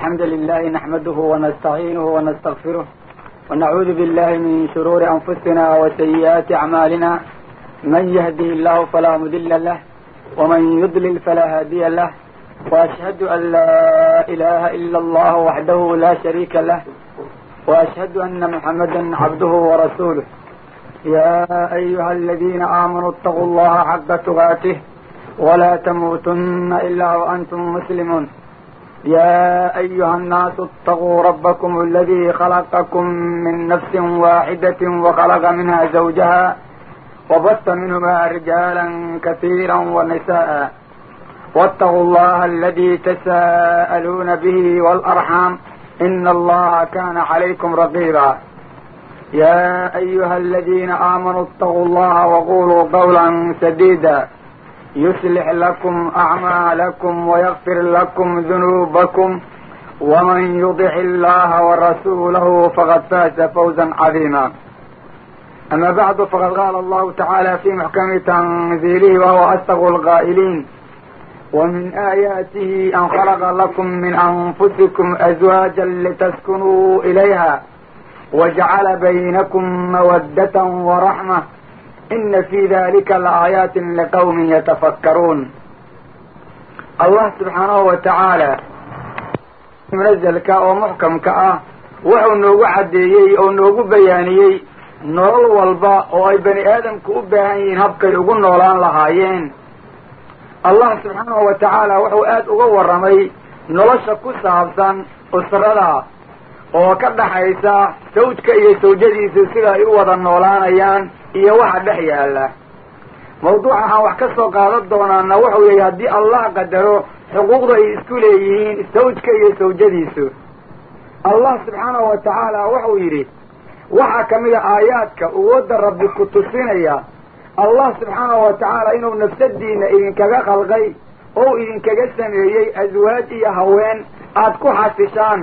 الحمد لله نحمده ونستعينه ونستغفره ونعوذ بالله من شرور أنفسنا وسيئات أعمالنا من يهده الله فلا مضل له ومن يضلل فلا هادي له وأشهد أن لا إله إلا الله وحده لا شريك له وأشهد أن محمدا عبده ورسوله يا أيها الذين آمنوا اتقوا الله حق تقاته ولا تموتن إلا وأنتم مسلمون يا أيها الناس اتقوا ربكم الذي خلقكم من نفس واحدة وخلق منها زوجها وبث منهما رجالا كثيرا ونساء واتقوا الله الذي تساءلون به والأرحام إن الله كان عليكم رقيبا يا أيها الذين آمنوا اتقوا الله وقولوا قولا سديدا يصلح لكم أعمالكم ويغفر لكم ذنوبكم ومن يطع الله ورسوله فقد فاز فوزا عظيما أما بعد فقد قال الله تعالى في محكم تنزيله وهو أصدق القائلين ومن آياته أن خلق لكم من أنفسكم أزواجا لتسكنوا إليها وجعل بينكم مودة ورحمة إن في ذلك لآيات لقوم يتفكرون الله سبحانه وتعالى منزلka oo muxkamka ah wuxuu noogu caddeeyey oo noogu bayaaniyey nolol walba oo ay bani aadamku u baahan yihiin habkay ugu noolaan lahaayeen allah subxaanahu wa tacaala wuxuu aad uga warramay nolosha ku saabsan usrada oo ka dhaxaysa sawjka iyo sawjadiisu sida ay u wada noolaanayaan iyo waxa dhex yaalla mawduuca waxaan wax ka soo qaadan doonaana wuxuu yahay haddii allah qadaro xuquuqda ay isku leeyihiin sawjka iyo sawjadiisu allah subxaanahu wa tacaala wuxuu yidhi waxaa ka mid a aayaadka uwooda rabbi ku tusinaya allah subxaanahu wa tacaala inuu nafsadiina idinkaga khalqay oo idinkaga sameeyey aswaaj iyo haween aad ku xasishaan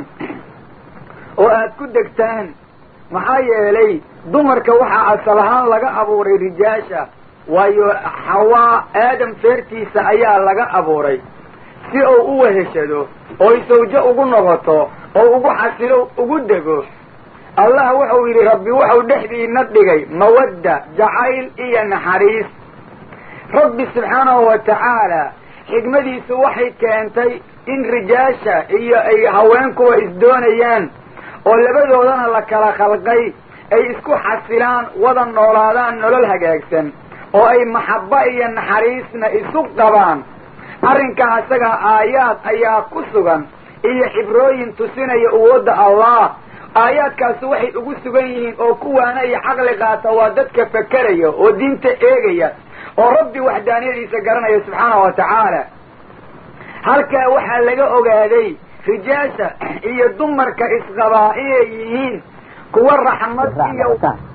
oo aad ku degtaan maxaa yeelay dumarka waxaa asal ahaan laga abuuray rijaasha waayo xawaa aadam feertiisa ayaa laga abuuray si uu u weheshado oy sawjo ugu noqoto oo ugu xasilo ugu dego allah wuxuu yidhi rabbi wuxuu dhexdiina dhigay mawadda jacayl iyo naxariis rabbi subxaanahu wa tacaala xigmadiisu waxay keentay in rijaasha iyo ay haweenkuwa isdoonayaan oo labadoodana la kala khalqay ay isku xasilaan wada noolaadaan nolol hagaagsan oo ay maxabba iyo naxariisna isu qabaan arrinkaa isaga aayaad ayaa ku sugan iyo xibrooyin tusinaya awoodda allah aayaadkaasu waxay ugu sugan yihiin oo kuwaana iyo caqli qaata waa dadka fakeraya oo diinta eegaya oo rabbi waxdaaniyadiisa garanaya subxaanahu wa tacaala halkaa waxaa laga ogaaday rijaasha iyo dumarka isqabaa inay yihiin kuwa raxmad iyo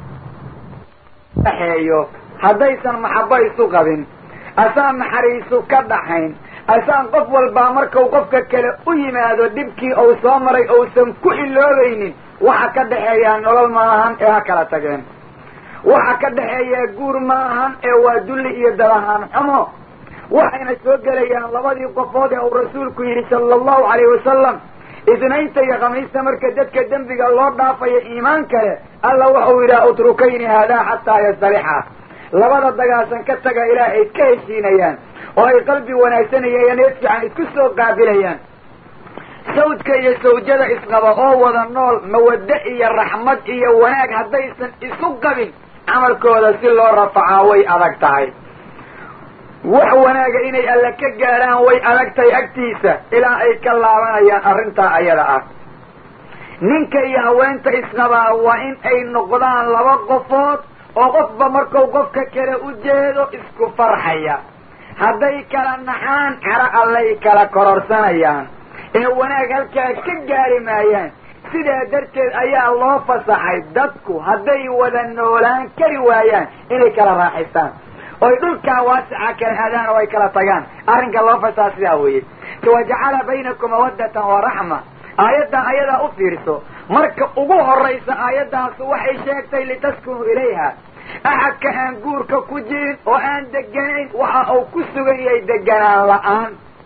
dhaxeeyo haddaysan maxabba isu qabin asaan naxariisu ka dhaxayn asaan qof walbaa markau qofka kale u yimaado dhibkii uu soo maray uusan ku iloobaynin waxa ka dhexeeyaa nolol ma ahan ee ha kala tageen waxa ka dhexeeyaa guur ma ahan ee waa dulli iyo dalahaan xumo waxayna soo gelayaan labadii qofood ee uu rasuulku yidhi sala allahu calayhi wasalam isnaynta iyo khamiista marka dadka dembiga loo dhaafayo iimaan kale alla wuxuu yidhaha utrukayni haadaa xataa yastalixa labada dagaasan ka taga ilaah ay ka heshiinayaan oo ay qalbi wanaagsanayeen need fiican isku soo qaabilayaan sawdka iyo sawjada isqaba oo wada nool mawaddo iyo raxmad iyo wanaag haddaysan isu qabin camalkooda si loo rafacaa way adag tahay wax wanaaga inay alla ka gaadhaan way adag tahay agtiisa ilaa ay ka laabanayaan arrintaa ayada ah ninka iyo haweenta isqabaa waa in ay noqdaan laba qofood oo qofba markuu qofka kale u jeedo isku farxaya hadday kala naxaan caro allay kala kororsanayaan ee wanaag halkaa ka gaari maayaan sidaa darteed ayaa loo fasaxay dadku hadday wada noolaan kari waayaan inay kala raaxaystaan oy dhulkaa waasica kala aadaan oo ay kala tagaan arrinka loo fasaxa sidaa weeye wajacala baynakum mawaddatan wa raxma aayaddan ayadaa u fiirso marka ugu horraysa aayaddaasu waxay sheegtay litaskunuu ilayha axadka aan guurka ku jirin oo aan deganayn waxa uu ku sugan yahay deganaan la-aan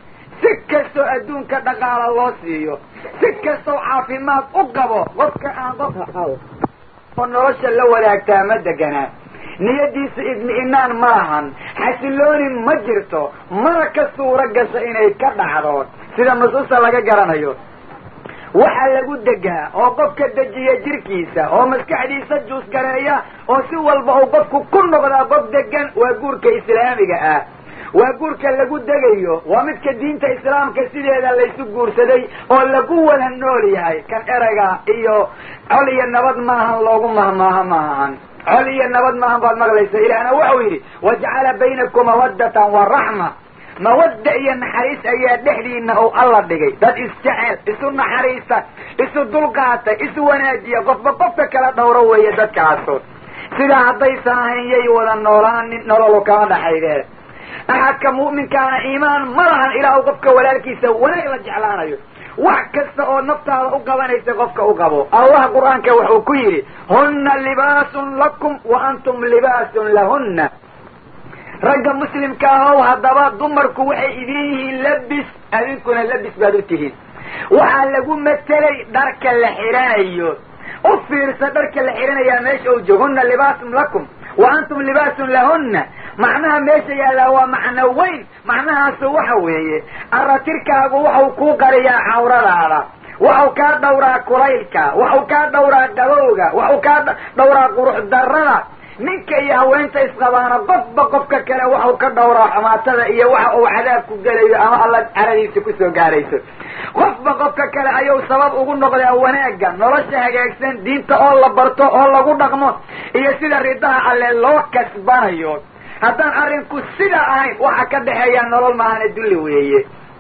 si kastoo adduunka dhaqaala loo siiyo si kastoo caafimaad u qabo qofka aan qof oo nolosha la wadaagtaa ma deganaa niyadiisa idmi-inaan ma lahan xasilooni ma jirto mana ka suuro gasho inay ka dhacdo sida nusuusta laga garanayo waxaa lagu degaa oo qofka dejiya jirkiisa oo maskaxdiisa juusgareeya oo si walba uu qofku ku noqdaa qof degan waa guurka islaamiga ah waa guurka lagu degayo waa midka diinta islaamka sideeda laysu guursaday oo lagu wada nool yahay kan erayga iyo col iyo nabad maahan loogu mahmaaha maahan col iyo nabad maahan baad maqlaysa ilaahna waxau yidhi wajacala baynakum mawaddatan wa raxma mawadda iyo naxariis ayaa dhexdiina ou alla dhigay dad isjecel isu naxariista isu dulqaatay isu wanaajiya qofba qofka kala dhowro weeye dadkaasu sidaa haddaysan ahayn yay wada noolaanin nololu kama dhaxaydee axadka mu'minkaana iimaan ma lahan ilaa uu qofka walaalkiisa wanaag la jeclaanayo wax kasta oo naftaada u qabanaysa qofka u qabo allah qur-aanka wuxuu ku yidhi hunna libaasun lakum wa antum libaasun lahunna ragga muslimka ahow haddaba dumarku waxay idin yihiin labis adinkuna labis baad u tihiin waxaa lagu matelay dharka la xidhanayo u fiirsa dharka la xidhanayaa meesha u joog hunna libaasun lakum wa antum libaasun lahunna macnaha meesha yaallaa waa macno weyn macnahaasu waxa weeye aratirkaagu waxau kuu qariyaa cawradaada waxau kaa dhowraa kulaylka waxau kaa dhowraa qabowga waxau kaa dhowraa qurux darrada ninka iyo haweenta isqabaana qofba qofka kale waxau ka dhowraa xumaatada iyo waxa uu cadaabku gelayo ama alla caradiisa kusoo gaarayso qofba qofka kale ayuu sabab ugu noqdaa wanaagga nolosha hagaagsan diinta oo la barto oo lagu dhaqmo iyo sida ridaha alle loo kasbanayo haddaan arrinku sidaa ahayn waxa ka dhexeeya nolol maahane dulli weeye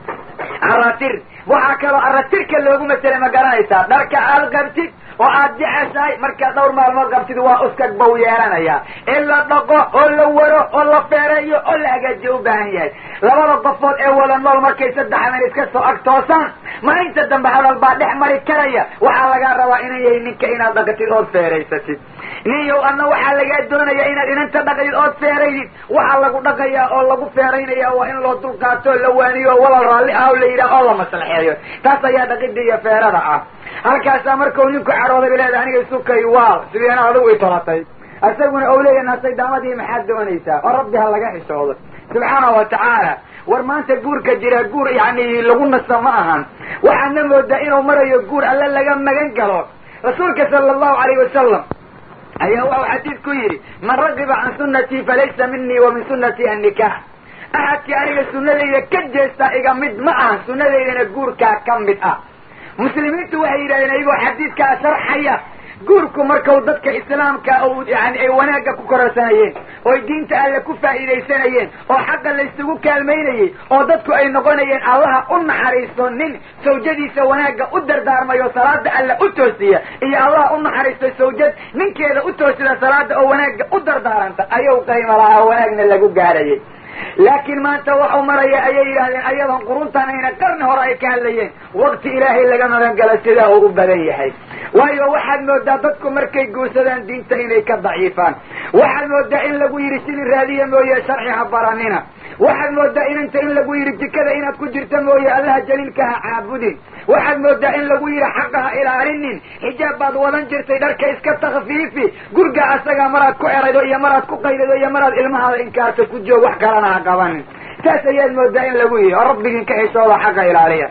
aratir waxaa kaloo aratirka loogu maselay ma garanaysaa dharka aad qabtid oo aad jeceshahay markaad dhowr maalmood qabtid waa uskag bow yeelanaya in la dhaqo oo la waro oo la feereeyo oo la hagaajiyo u baahan yahay labada qofood ee wada nool markay saddex habeen iska soo ag toosaan maalinta dambe hadal baa dhex mari karaya waxaa lagaa rabaa inan yahay ninka inaad dhaqatid ood feeraysatid ninyow adna waxaa lagaa doonaya inaad inanta dhaqdid ood feeraydid waxaa lagu dhaqayaa oo lagu feeraynaya waa in loo dulqaato o la waaniyo o walal raalli ah o la yidhaah oo la maslaxeeyo taas ayaa dhaqida iyo feerada ah halkaasaa markau ninku cadhooday ba leeda aniga isukay waal sideena adigu i tolatay isaguna ou leeya nasay daamadii maxaad doonaysaa oo rabbi ha laga xishoodo subxaana wa tacaala war maanta guurka jira guur yani lagu nasa ma ahan waxaadna moodaa inuu marayo guur alle laga magan galo rasuulka sala allahu alayh wasalam ayaa waxau xadiid ku yidhi man ragiba can sunnatii falaysa minii wa min sunnatii annikaax axadkii aniga sunnadayda ka jeestaa iga mid ma aha sunnadaydana guurkaa ka mid ah muslimiintu waxay yidhahdeen ayagoo xadiidkaa sharxaya guurku markau dadka islaamka yani ay wanaagga ku kororsanayeen ooy diinta alle ku faa'iidaysanayeen oo xaqa laysugu kaalmaynayey oo dadku ay noqonayeen allaha u naxariisto nin sawjadiisa wanaagga u dardaarmayo salaada alle u toosiya iyo allaha u naxariisto sawjad ninkeeda u toosida salaada oo wanaagga u dardaaranta ayuu qayma lahaa wanaagna lagu gaarayay laakiin maanta waxau maraya ayay yidhahdeen ayadoon quruntan ayna qarni hore ay ka hadlayeen waqti ilaahay laga magan galo sidaa uu u badan yahay waayo waxaad moodaa dadku markay guursadaan diinta inay ka daciifaan waxaad moodaa in lagu yidhi sidii raadiya mooye sharci ha baranina waxaad moodaa inanta in lagu yidhi jikada inaad ku jirta mooye allaha jaliilka ha caabudin waxaad moodaa in lagu yidhi xaqa ha ilaalinin xijaab baad wadan jirtay dharka iska takfiifi gurga asagaa maraad ku eraydo iyo maraad ku qaylido iyo maraad ilmahaada inkaarta ku joog wax kalana ha qabanin saas ayaad moodaa in lagu yidhi oo rabbigiin ka xishooda xaqa ilaaliya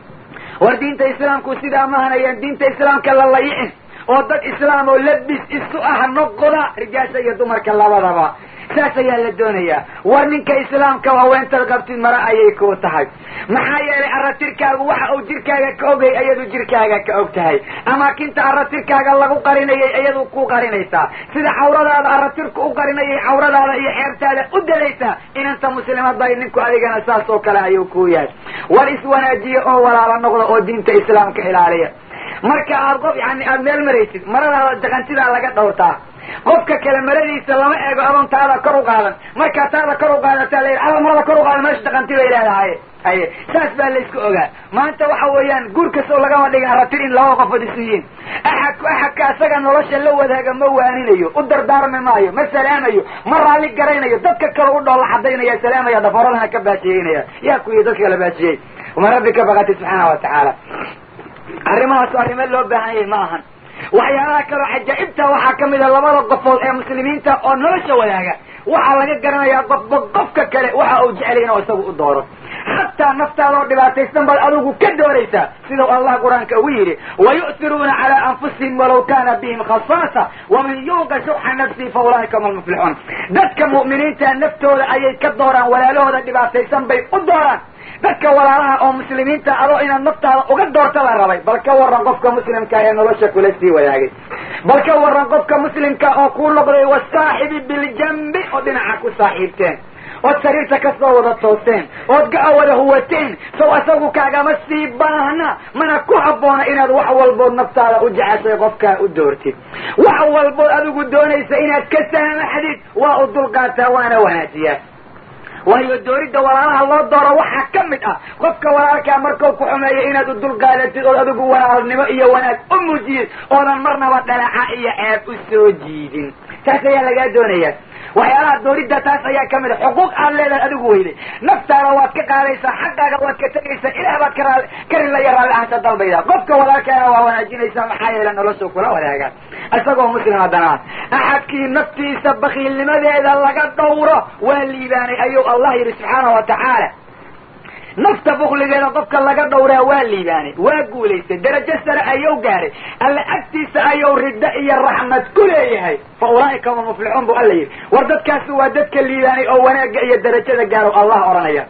war diinta islaamku sidaa mahanayaan diinta islaamka la layicin oo dad islaam oo labis isu ah noqoda rijaasha iyo dumarka labadaba saas ayaa la doonayaa war ninka islaamka haweentaad qabtid mara ayay kuu tahay maxaa yeelay aratirkaagu waxa uu jirkaaga ka ogay ayadu jirkaaga ka og tahay amaakinta aratirkaaga lagu qarinayay ayadu ku qarinaysaa sida cawradaada aratirku u qarinayay cawradaada iyo xeertaada u dalaysaa inanta muslimaday ninku adigana saas oo kale ayuu kuu yahay war iswanaajiya oo walaala noqda oo diinta islaamka ilaaliya marka aad qof yani aada meel maraysid maradaada jaqantidaa laga dhowrtaa qofka kale maradiisa lama eego adoon taada kor u qaadan markaa taada kor u qaadataa la yidhi alla marada kor u qaada meesha dhaqanti bay leedahay haye saas baa laysku ogaa maanta waxa weeyaan guur kastoo lagama dhiga aratir in laba qofood isu yihiin axadku axadka asaga nolosha la wadaaga ma waaninayo u dardaarmi maayo ma salaamayo ma raalli garaynayo dadka kale u dhoolla cadaynaya salaamaya dhafaradana ka baajiyeynaya yaa kuwii dadka la baajiyey ma rabbi ka baqatid subxaana wa tacaala arrimahaasu arrimo loo baahan yahay ma ahan waxyaalaha kaloo cajaa'ibta waxaa ka mid a labada qofood ee muslimiinta oo nolosha wadaaga waxaa laga garanayaa qofba qofka kale waxa uu jeclay inuu isagu u dooro xataa naftaadoo dhibaataysan baad adigu ka dooraysaa sidau allah qur-aanka ugu yidhi wayu'tiruuna calaa anfusihim walaw kana bihim khasaasa waman yuuqa shuxa nafsihi fa ulaa'ika hum almuflixuun dadka mu'miniinta naftooda ayay ka dooraan walaalahooda dhibaataysan bay u dooraan dadka walaalaha oo muslimiinta adoo inaad naftaada uga doorta la rabay bal ka waran qofka muslimka ee nolosha kula sii wadaagay bal ka waran qofka muslimka oo kuu noqday wasaaxibi biljambi oo dhinaca ku saaxiibteen ood sariirta ka soo wada toosteen ood ga-a wada huwateen sow asagu kaagama sii baahna mana ku habboona inaad wax walbood naftaada u jeceshay qofkaa u doortid wax walbood adigu doonaysa inaad ka saamaxdid waa u dulqaataa waana wanaajiyaa waayo dooridda walaalaha loo dooro waxaa ka mid ah qofka walaalkaa markau ku xumeeya inaad u dulqaadatid ood adigu walaalnimo iyo wanaag u muujiyid oodan marnaba dhalaca iyo ceeb u soo jiidin taas ayaa lagaa doonayaa waxyaalaha dooridda taas ayaa ka mid a xuquuq aad leedahay adigu weyday naftaada waad ka qaadaysaa xaqaaga waad ka tegaysaa ilaah baad ka raali ka rilaya raalli ahanta dalbayda qofka walaalkaana waa wanaajinaysaa maxaa yeele noloshu kula wadaaga isagoo muslim haddana axadkii naftiisa bakiilnimadeeda laga dhowro waa liibaanay ayuu allah yidhi subxaana wa tacaala nafta bukligeeda qofka laga dhowraa waa liibaanay waa guulaystay darajo sare ayuu gaaray alle agtiisa ayuu riddo iyo raxmad ku leeyahay fa ulaa'ika hum muflixuun bu alla yidhi war dadkaasi waa dadka liibaanay oo wanaagga iyo darajada gaarow allah odhanaya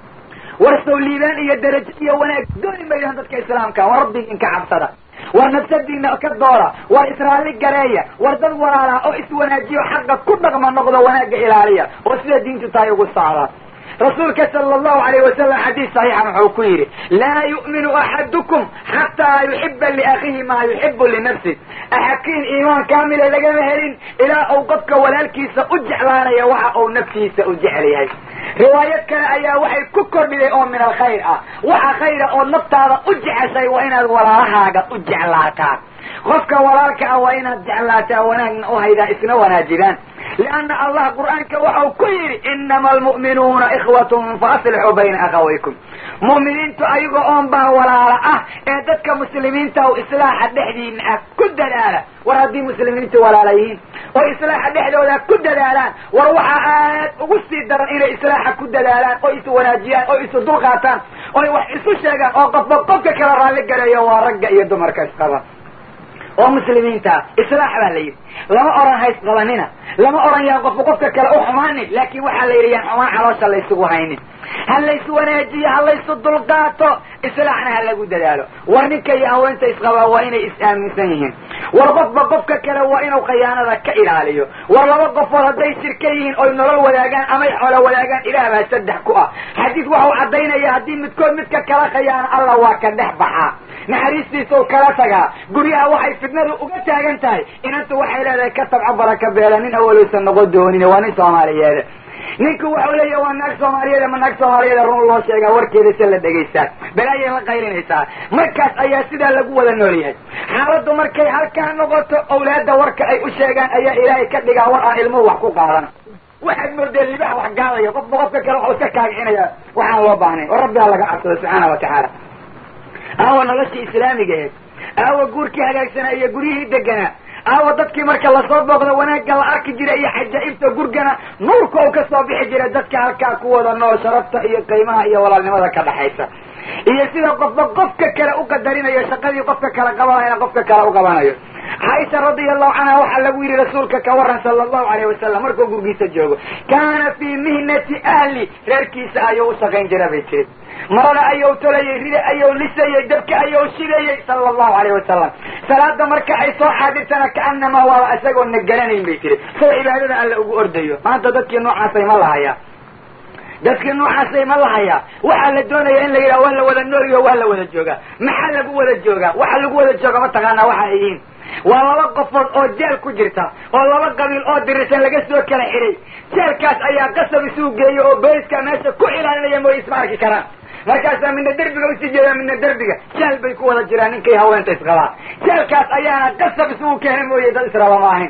war sow liibaan iyo darajo iyo wanaag dooni maydaan dadka islaamka war rabbigiin ka cabsada war nafsadiina ka doora war israali gareeya war dad walaalaha oo iswanaajiyo xaqa ku dhaqma noqdo wanaagga ilaaliya oo sida diintu tahay ugu socda rasuulka sala allahu alayh wasalam xadiis saxiixan wuxuu ku yidhi laa yu'minu axadukum xataa yuxiba liakhihi maa yuxibu linafsi axadkiin iimaan kaamila lagama helin ilaa uu qofka walaalkiisa u jeclaanaya waxa uu naftiisa u jecel yahay riwaayad kale ayaa waxay ku kordhiday oo min alkhayr ah waxa khayra oo naftaada u jeceshay waa inaad walaalahaaga u jeclaataa qofka walaalka ah waa inaad jeclaataa wanaagna u haydaa isna wanaajidaan lianna allah qur'aanka waxau ku yidhi inama almu'minuuna ikhwatun faaslixuu bayna akhawaykum mu'miniintu ayaga oon baa walaala ah ee dadka muslimiinta o islaaxa dhexdiina ah ku dadaala war haddii muslimiintu walaala yihiin oo islaaxa dhexdooda ku dadaalaan war waxaa aad ugu sii daran inay islaaxa ku dadaalaan oo is wanaajiyaan oo isu dulqaataan oy wax isu sheegaan oo qofba qofka kala raalli gareeyo waa ragga iyo dumarka isqaba oo muslimiinta islaax baa la yidhi lama oran hays qabanina lama oran yaan qofba qofka kale u xumaanin laakin waxaa la yidhi yaan xumaan caloosha laysugu haynin ha laysu wanaajiyo ha laysu dulqaato islaaxna ha lagu dadaalo war ninka iyo haweenta isqabaa waa inay is-aaminsan yihiin war qofba qofka kale waa inuu khayaanada ka ilaaliyo war laba qofood hadday shirka yihiin oy nolol wadaagaan amay xoolo wadaagaan ilaah baa saddex ku ah xadiis waxau caddaynaya haddii midkood midka kala khayaano alla waa ka dhex baxaa naxariistiisau kala tagaa guryaha waxay fidnadu uga taagan tahay inantu waxay leedahay ka tabco baraka beela nin awalowsan noqon doonin waa nin soomaaliyeed ninku waxau leeyahy waa naag soomaaliyeed ma naag soomaaliyeed run loo sheegaa warkeeda se la dhegaystaa balaayay la qaylinaysaa markaas ayaa sidaa lagu wada nool yahay xaaladdu markay halkaa noqoto awlaadda warka ay u sheegaan ayaa ilaahay ka dhigaa war aan ilmuhu wax ku qaadana waxaad moodeen libax wax gaadaya qofba qofka kale waxuu iska kaagicinaya waxaan loo baahnayn oo rabbi ha laga cabsado subxaana wa tacaala aawa noloshii islaamigaheed aawa guurkii hagaagsanaa iyo guryihii deganaa aawa dadkii marka lasoo booqdo wanaagga la arki jira iyo xajaa'ibta gurgana nuurka uu ka soo bixi jira dadka halkaa ku wada nool sharafta iyo qiimaha iyo walaalnimada ka dhaxaysa iyo sida qofba qofka kale u qadarinayo shaqadii qofka kale qabanayana qofka kale u qabanayo caaisha radia allahu canha waxaa lagu yidhi rasuulka ka waran sala allahu alayh wasalam markuu gurgiisa joogo kaana fii mihnati ahli reerkiisa ayuu u shaqayn jira bay tiri marada ayuu tolayay rida ayuu lisayey dabka ayuu shidayey sala allahu alayh wasalam salaada marka ay soo xaadirtana kaanamaa waaba isagoo na garanayn bay tiri sida cibaadada alla ugu ordayo maanta dadkii noocaasay ma lahayaa dadkii noocaasay ma lahayaa waxaa la doonaya in la yidhaha waa la wada noolyo waa la wada joogaa maxaa lagu wada joogaa waxa lagu wada jooga mataqaanaa waxa ay yihiin waa laba qofood oo jeel ku jirta oo laba qabiil oo dirisan laga soo kala xiray jeelkaas ayaa qasab isuu geeya oo booliska meesha ku ilaalinaya mooy isma arki karaan markaasaa midna derbiga usii jeedaa midna derbiga jeel bay ku wada jiraan ninkay haweenta isqabaa jeelkaas ayaana qasab isugu keena mooye dad israaba ma ahayn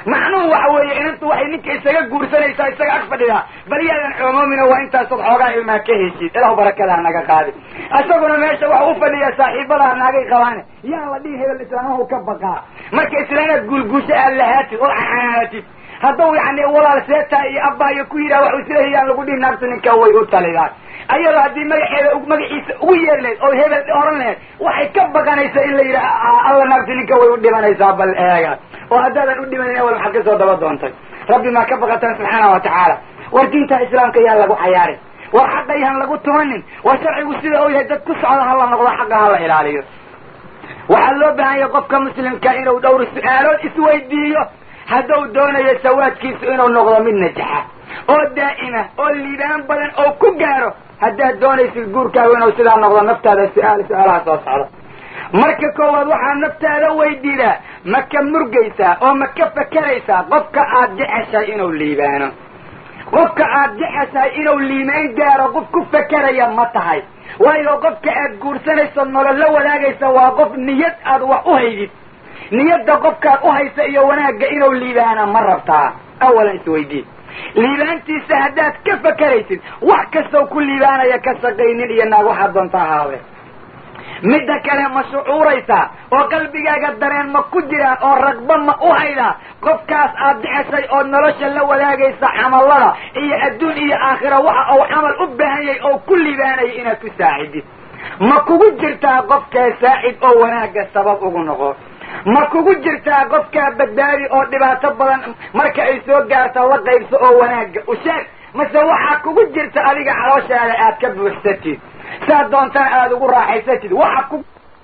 macnuhu waxa weeye inantu waxay ninka isaga guursanaysaa isaga ag fadhidaa bal yaadan coomoomina waa intaasood xoogaa ilmaa ka heshid ilahu barakadaa naga qaadi isaguna meesha waxa u fadhiyaa saaxiibadaa naagay qabaane yaa la dhihi hebel islaamahu ka baqaa marka islaanaad guulguusho aad lahaatid oo xanaanatid hadduu yani walaal seetaa iyo abbaa iyo ku yidhaha waxu sida hiyaan lagu dhihi naagtu ninka way u talidaan ayadoo haddii magaxeeda magaciisa ugu yeeri lahayd oo hebel oran lahayd waxay ka baqanaysaa in la yidhaha alla naagtu ninka way u dhimanaysaa bal eega oo haddaadan u dhimanin awal maxaad kasoo daba doontay rabbi maa ka baqataan subxaana wa tacaala war diinta islaamka yaan lagu cayaarin war xaqa yaan lagu tumanin war sharcigu sida uu yahay dad ku socda hala noqdo xaqa hala ilaaliyo waxaa loo baahan yahay qofka muslimka inuu dhowr su-aalood isweydiiyo hadduu doonayo sawaadkiisu inuu noqdo mid najaxa oo daa'ima oo liibaan badan oo ku gaaro haddaad doonaysid guurkaagu inuu sidaa noqdo naftaada su-aal su-aalaha soo socdo marka koowaad waxaad naftaada weydiidaa ma ka murgaysaa oo ma ka fakeraysaa qofka aad jeceshahay inuu liibaano qofka aad jeceshahay inuu liimaan gaaro qof ku fakeraya ma tahay waayo qofka aad guursanayso nolol la wadaagaysa waa qof niyad aad wax u haydid niyadda qofkaad u haysa iyo wanaagga inuu liibaana ma rabtaa awalan isweydii liibaantiisa haddaad ka fakeraysid wax kastoo ku liibaanaya ka shaqaynin iyo naag waxaad doonta ahaade midda kale ma shucuuraysaa oo qalbigaaga dareen ma ku jiraan oo ragba ma u haydaa qofkaas aad jeceshay oo nolosha la wadaagaysa camallada iyo adduun iyo aakhira waxa uu camal u baahan yahay oo ku liibaanaya inaad ku saacidid ma kugu jirtaa qofkaa saacid oo wanaagga sabab ugu noqo ma kugu jirtaa qofkaa badbaadi oo dhibaato badan marka ay soo gaarto la qaybso oo wanaagga u sheeg mase waxaa kugu jirta adiga calooshaada aad ka buuxsatid saad doontana aada ugu raaxaysatid waxa ku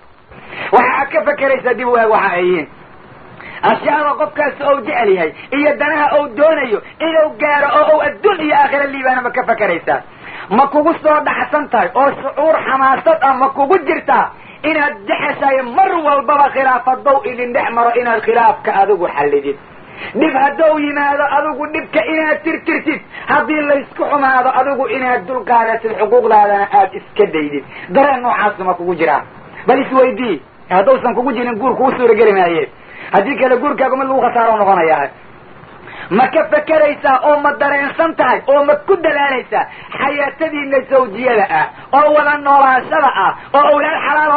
waxa aad ka fakeraysaa dib waag waxa ay yihiin ashyaada qofkaasi ou jecel yahay iyo danaha ou doonayo inuu gaaro oo ou adduun iyo aakhira liibaana ma ka fakeraysaa ma kugu soo dhaxsan tahay oo shucuur xamaasad ah ma kugu jirtaa inaad jexeshahay mar walbaba khilaafadow idin dhex maro inaad khilaafka adigu xallidid dhib haddou yimaado adigu dhibka inaad tirtirtid haddii laysku xumaado adigu inaad dulqaadatid xuquuqdaadana aada iska daydid dareen noocaasa ma kugu jiraa bal isweydii haddausan kugu jirin guur kuu suurageli maaye haddii kale guurkaagu mid lagu khasaaro noqonayaa ma ka fakeraysaa oo ma dareensan tahay oo ma ku dalaalaysaa xayaatadiina zawjiyada ah oo wada noolaashada ah oo awlaad xalaal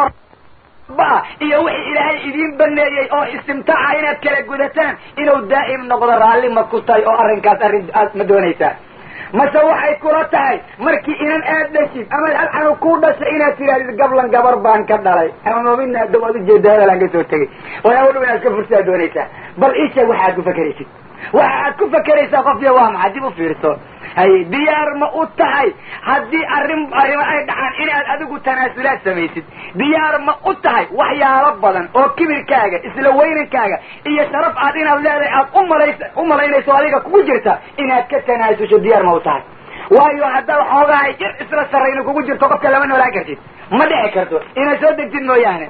ah iyo wixii ilaahay idiin baneeyey oo istimtaaca inaad kala gudataan inuu daa'im noqdo raalli ma ku tahay oo arrinkaas arrin aad ma doonaysaa mase waxay kula tahay markii inan aad dhashid ama halcanu ku dhashay inaad tidhahdid gablan gabar baan ka dhalay ama moomina hadda waad ujeeda hebelaan ka soo tegey walaa udhow inaad ka fursaa doonaysaa bal ii sheeg waxa aad ku fakeraysid waxa aad ku fakeraysaa qofya waa maxaa dib u fiirso hay diyaar ma u tahay haddii arrin arrimo ay dhacaan inaad adigu tanaasulaad samaysid diyaar ma u tahay waxyaalo badan oo kibirkaaga isla weynankaaga iyo sharaf aad inaad leedahay aad umalays u malaynayso adiga kugu jirta inaad ka tanaasusho diyaar ma u tahay waayo haddaad xoogahay jir isla sarrayna kugu jirto qofka lama noolaan kartid ma dhici karto inaad soo degtid mooyaane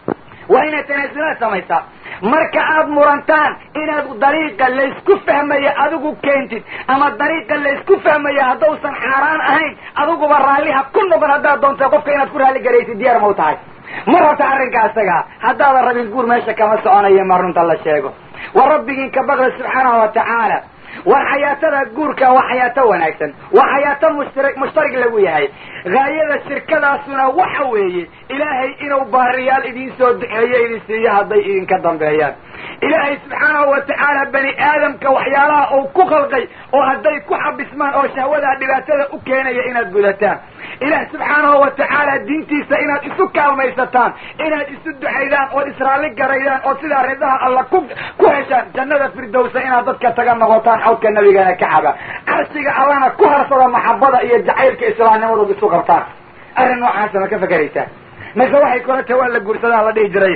waa inaad tanaasulaad samaysaa marka aad murantaan inaad dariiqa laysku fahmaya adigu keentid ama dariiqa laysku fahmaya haddausan xaaraan ahayn adiguba raalliha ku noqon haddaad doonta qofka inaad ku raalli garaysid diyaar ma u tahay ma rabta arrinka isaga haddaadan rabin guur meesha kama soconayo ma runta la sheego wa rabbigiin ka baqda subxaanahu wa tacaala war xayaatada guurka waa xayaato wanaagsan waa xayaato mushtari mushtarig lagu yahay haayada shirkadaasuna waxa weeye ilaahay inuu baariyaal idiin soo duceeyo idin siiyo hadday idinka dambeeyaan ilaahay subxaanahu wa tacaala bani aadamka waxyaalaha uu ku khalqay oo hadday ku xabismaan oo shahwadaa dhibaatada u keenaya inaad gudataan ilaah subxaanahu wa tacaala diintiisa inaad isu kaalmaysataan inaad isu ducaydaan ood israali garaydaan oo sidaa ridaha alla ku ku heshaan jannada firdowsa inaad dadka taga noqotaan xawdka nabigana ka caba carshiga allana ku harsada maxabada iyo jacaylka islaamnimadood isu qabtaan arrin noocaasa ma ka fakeraysaa mase waxay kula tahay waa la guursadaa la dhihi jiray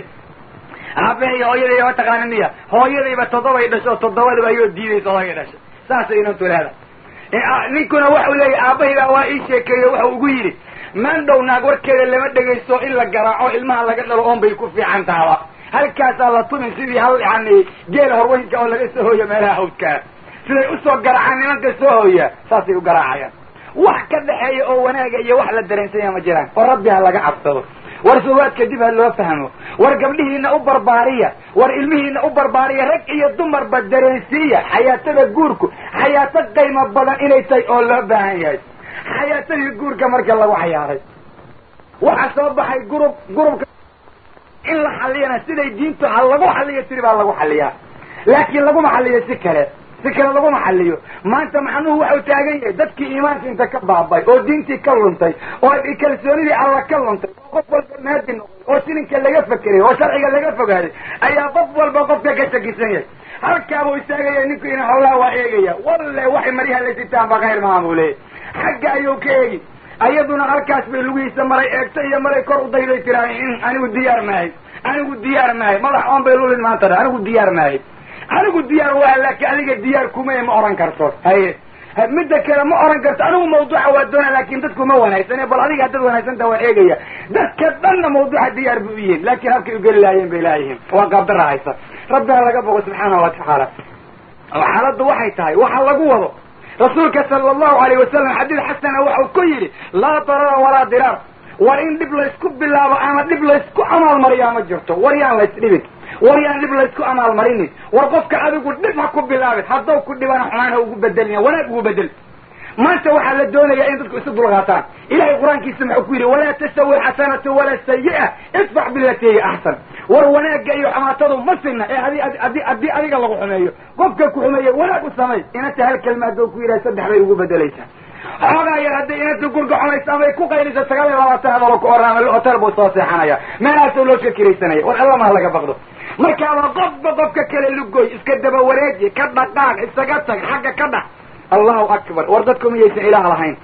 aabahay hooyadayba mataqaana miya hooyadayba toddobay dhasho toddobadiba ayoo diidaysa hooya dhashay saasay inantu leedahay ninkuna waxau leeyahy aabahayba waa ii sheekeeyo waxau ugu yidhi maandhow naag warkeeda lama dhegaysto in la garaaco ilmaha laga dhalo oon bay ku fiican tahaba halkaasaa la tumin sidii hal yani geela horweynka oo laga soo hooyo meelaha hawdkaa siday usoo garaacaan nimanka soo hooya saasay u garaacayaan wax ka dhexeeya oo wanaaga iyo wax la dareensanya ma jiraan oo rabbi ha laga cabsado war sawaadka dib ha loo fahmo war gabdhihiina u barbaariya war ilmihiina u barbaariya rag iyo dumarba dareensiiya xayaatada guurku xayaato qaymo badan inay tahay oo loo baahan yahay xayaatadii guurka marka lagu xayaaray waxaa soo baxay gurub gurubka in la xalliyana siday diintu ha lagu xalliyo tiri baa lagu xalliyaa laakiin laguma xalliyo si kale si kale laguma xalliyo maanta macnuhu waxau taagan yahay dadkii iimaanka inta ka baabay oo diintii ka luntay oo kalsoonidii alla ka luntay oo qof walba maadi noqday oo sininka laga fekeray oo sharciga laga fogaaday ayaa qof walba qofka ka shakisan yahay halkaabuu istaagaya ninku ina howlaha waa eegaya walle waxay maryaha la sitaanba khayr maaha buu leeyay xagga ayuu ka eegi ayaduna halkaas bay lugihiisa maray eegta iyo maray kor u dayday tiraa anigu diyaar maahay anigu diyaar maahay madax oon bay lulin maanta dha anigu diyaar maahay anigu diyaar waa laakiin adiga diyaar kumay ma oran karto haye midda kale ma oran karto anigu mawduuca waa doona laakin dadku ma wanaagsane bal adiga haddaad wanaagsanta waan eegaya dadka dhanna mawduuca diyaar bu u yihin laakin halkay ugeli lahaayeen bay laayihiin waa qaabdara haysa rabbina laga bogo subxaana wa tacaala xaaladdu waxay tahay waxa lagu wado rasuulka sala allahu alayh wasalam xadiid xasana waxau ku yidhi laa darara walaa diraar war in dhib laysku bilaabo ama dhib laysku amaalmariyaa ma jirto war yaan laysdhibin war yaan dhib laysku amaalmarinin war qofka adigu dhib ha ku bilaabin haddaw ku dhibana xumaan ha ugu bedelina wanaag ugu bedel maanta waxaa la doonayaa in dadku isu dulqaataan ilahay qur-aankiisa muxuu ku yidhi walaa tastawi xasanatu walaa sayi'a idfac bilati hiya axsan war wanaagga iyo xumaatadu ma sinna ee adi adi haddii adiga lagu xumeeyo qofka ku xumeeya wanaag u samay inanta hal kelma hadduu ku yidhaha saddex bay ugu bedelaysaa xoogaa yar hadday inanta gurga xunaysa amay ku qaynayso sagaal iyo labaatan hadalo ku oran ama hotel buu soo seexanaya meelahaasoo loo shakiraysanaya war alla maha laga baqdo markaaba qofba qofka kale lugoy iska daba wareeji ka dhaqaaq isaga tag xagga ka dhax allahu akbar war dadku miyaysan ilaah lahayn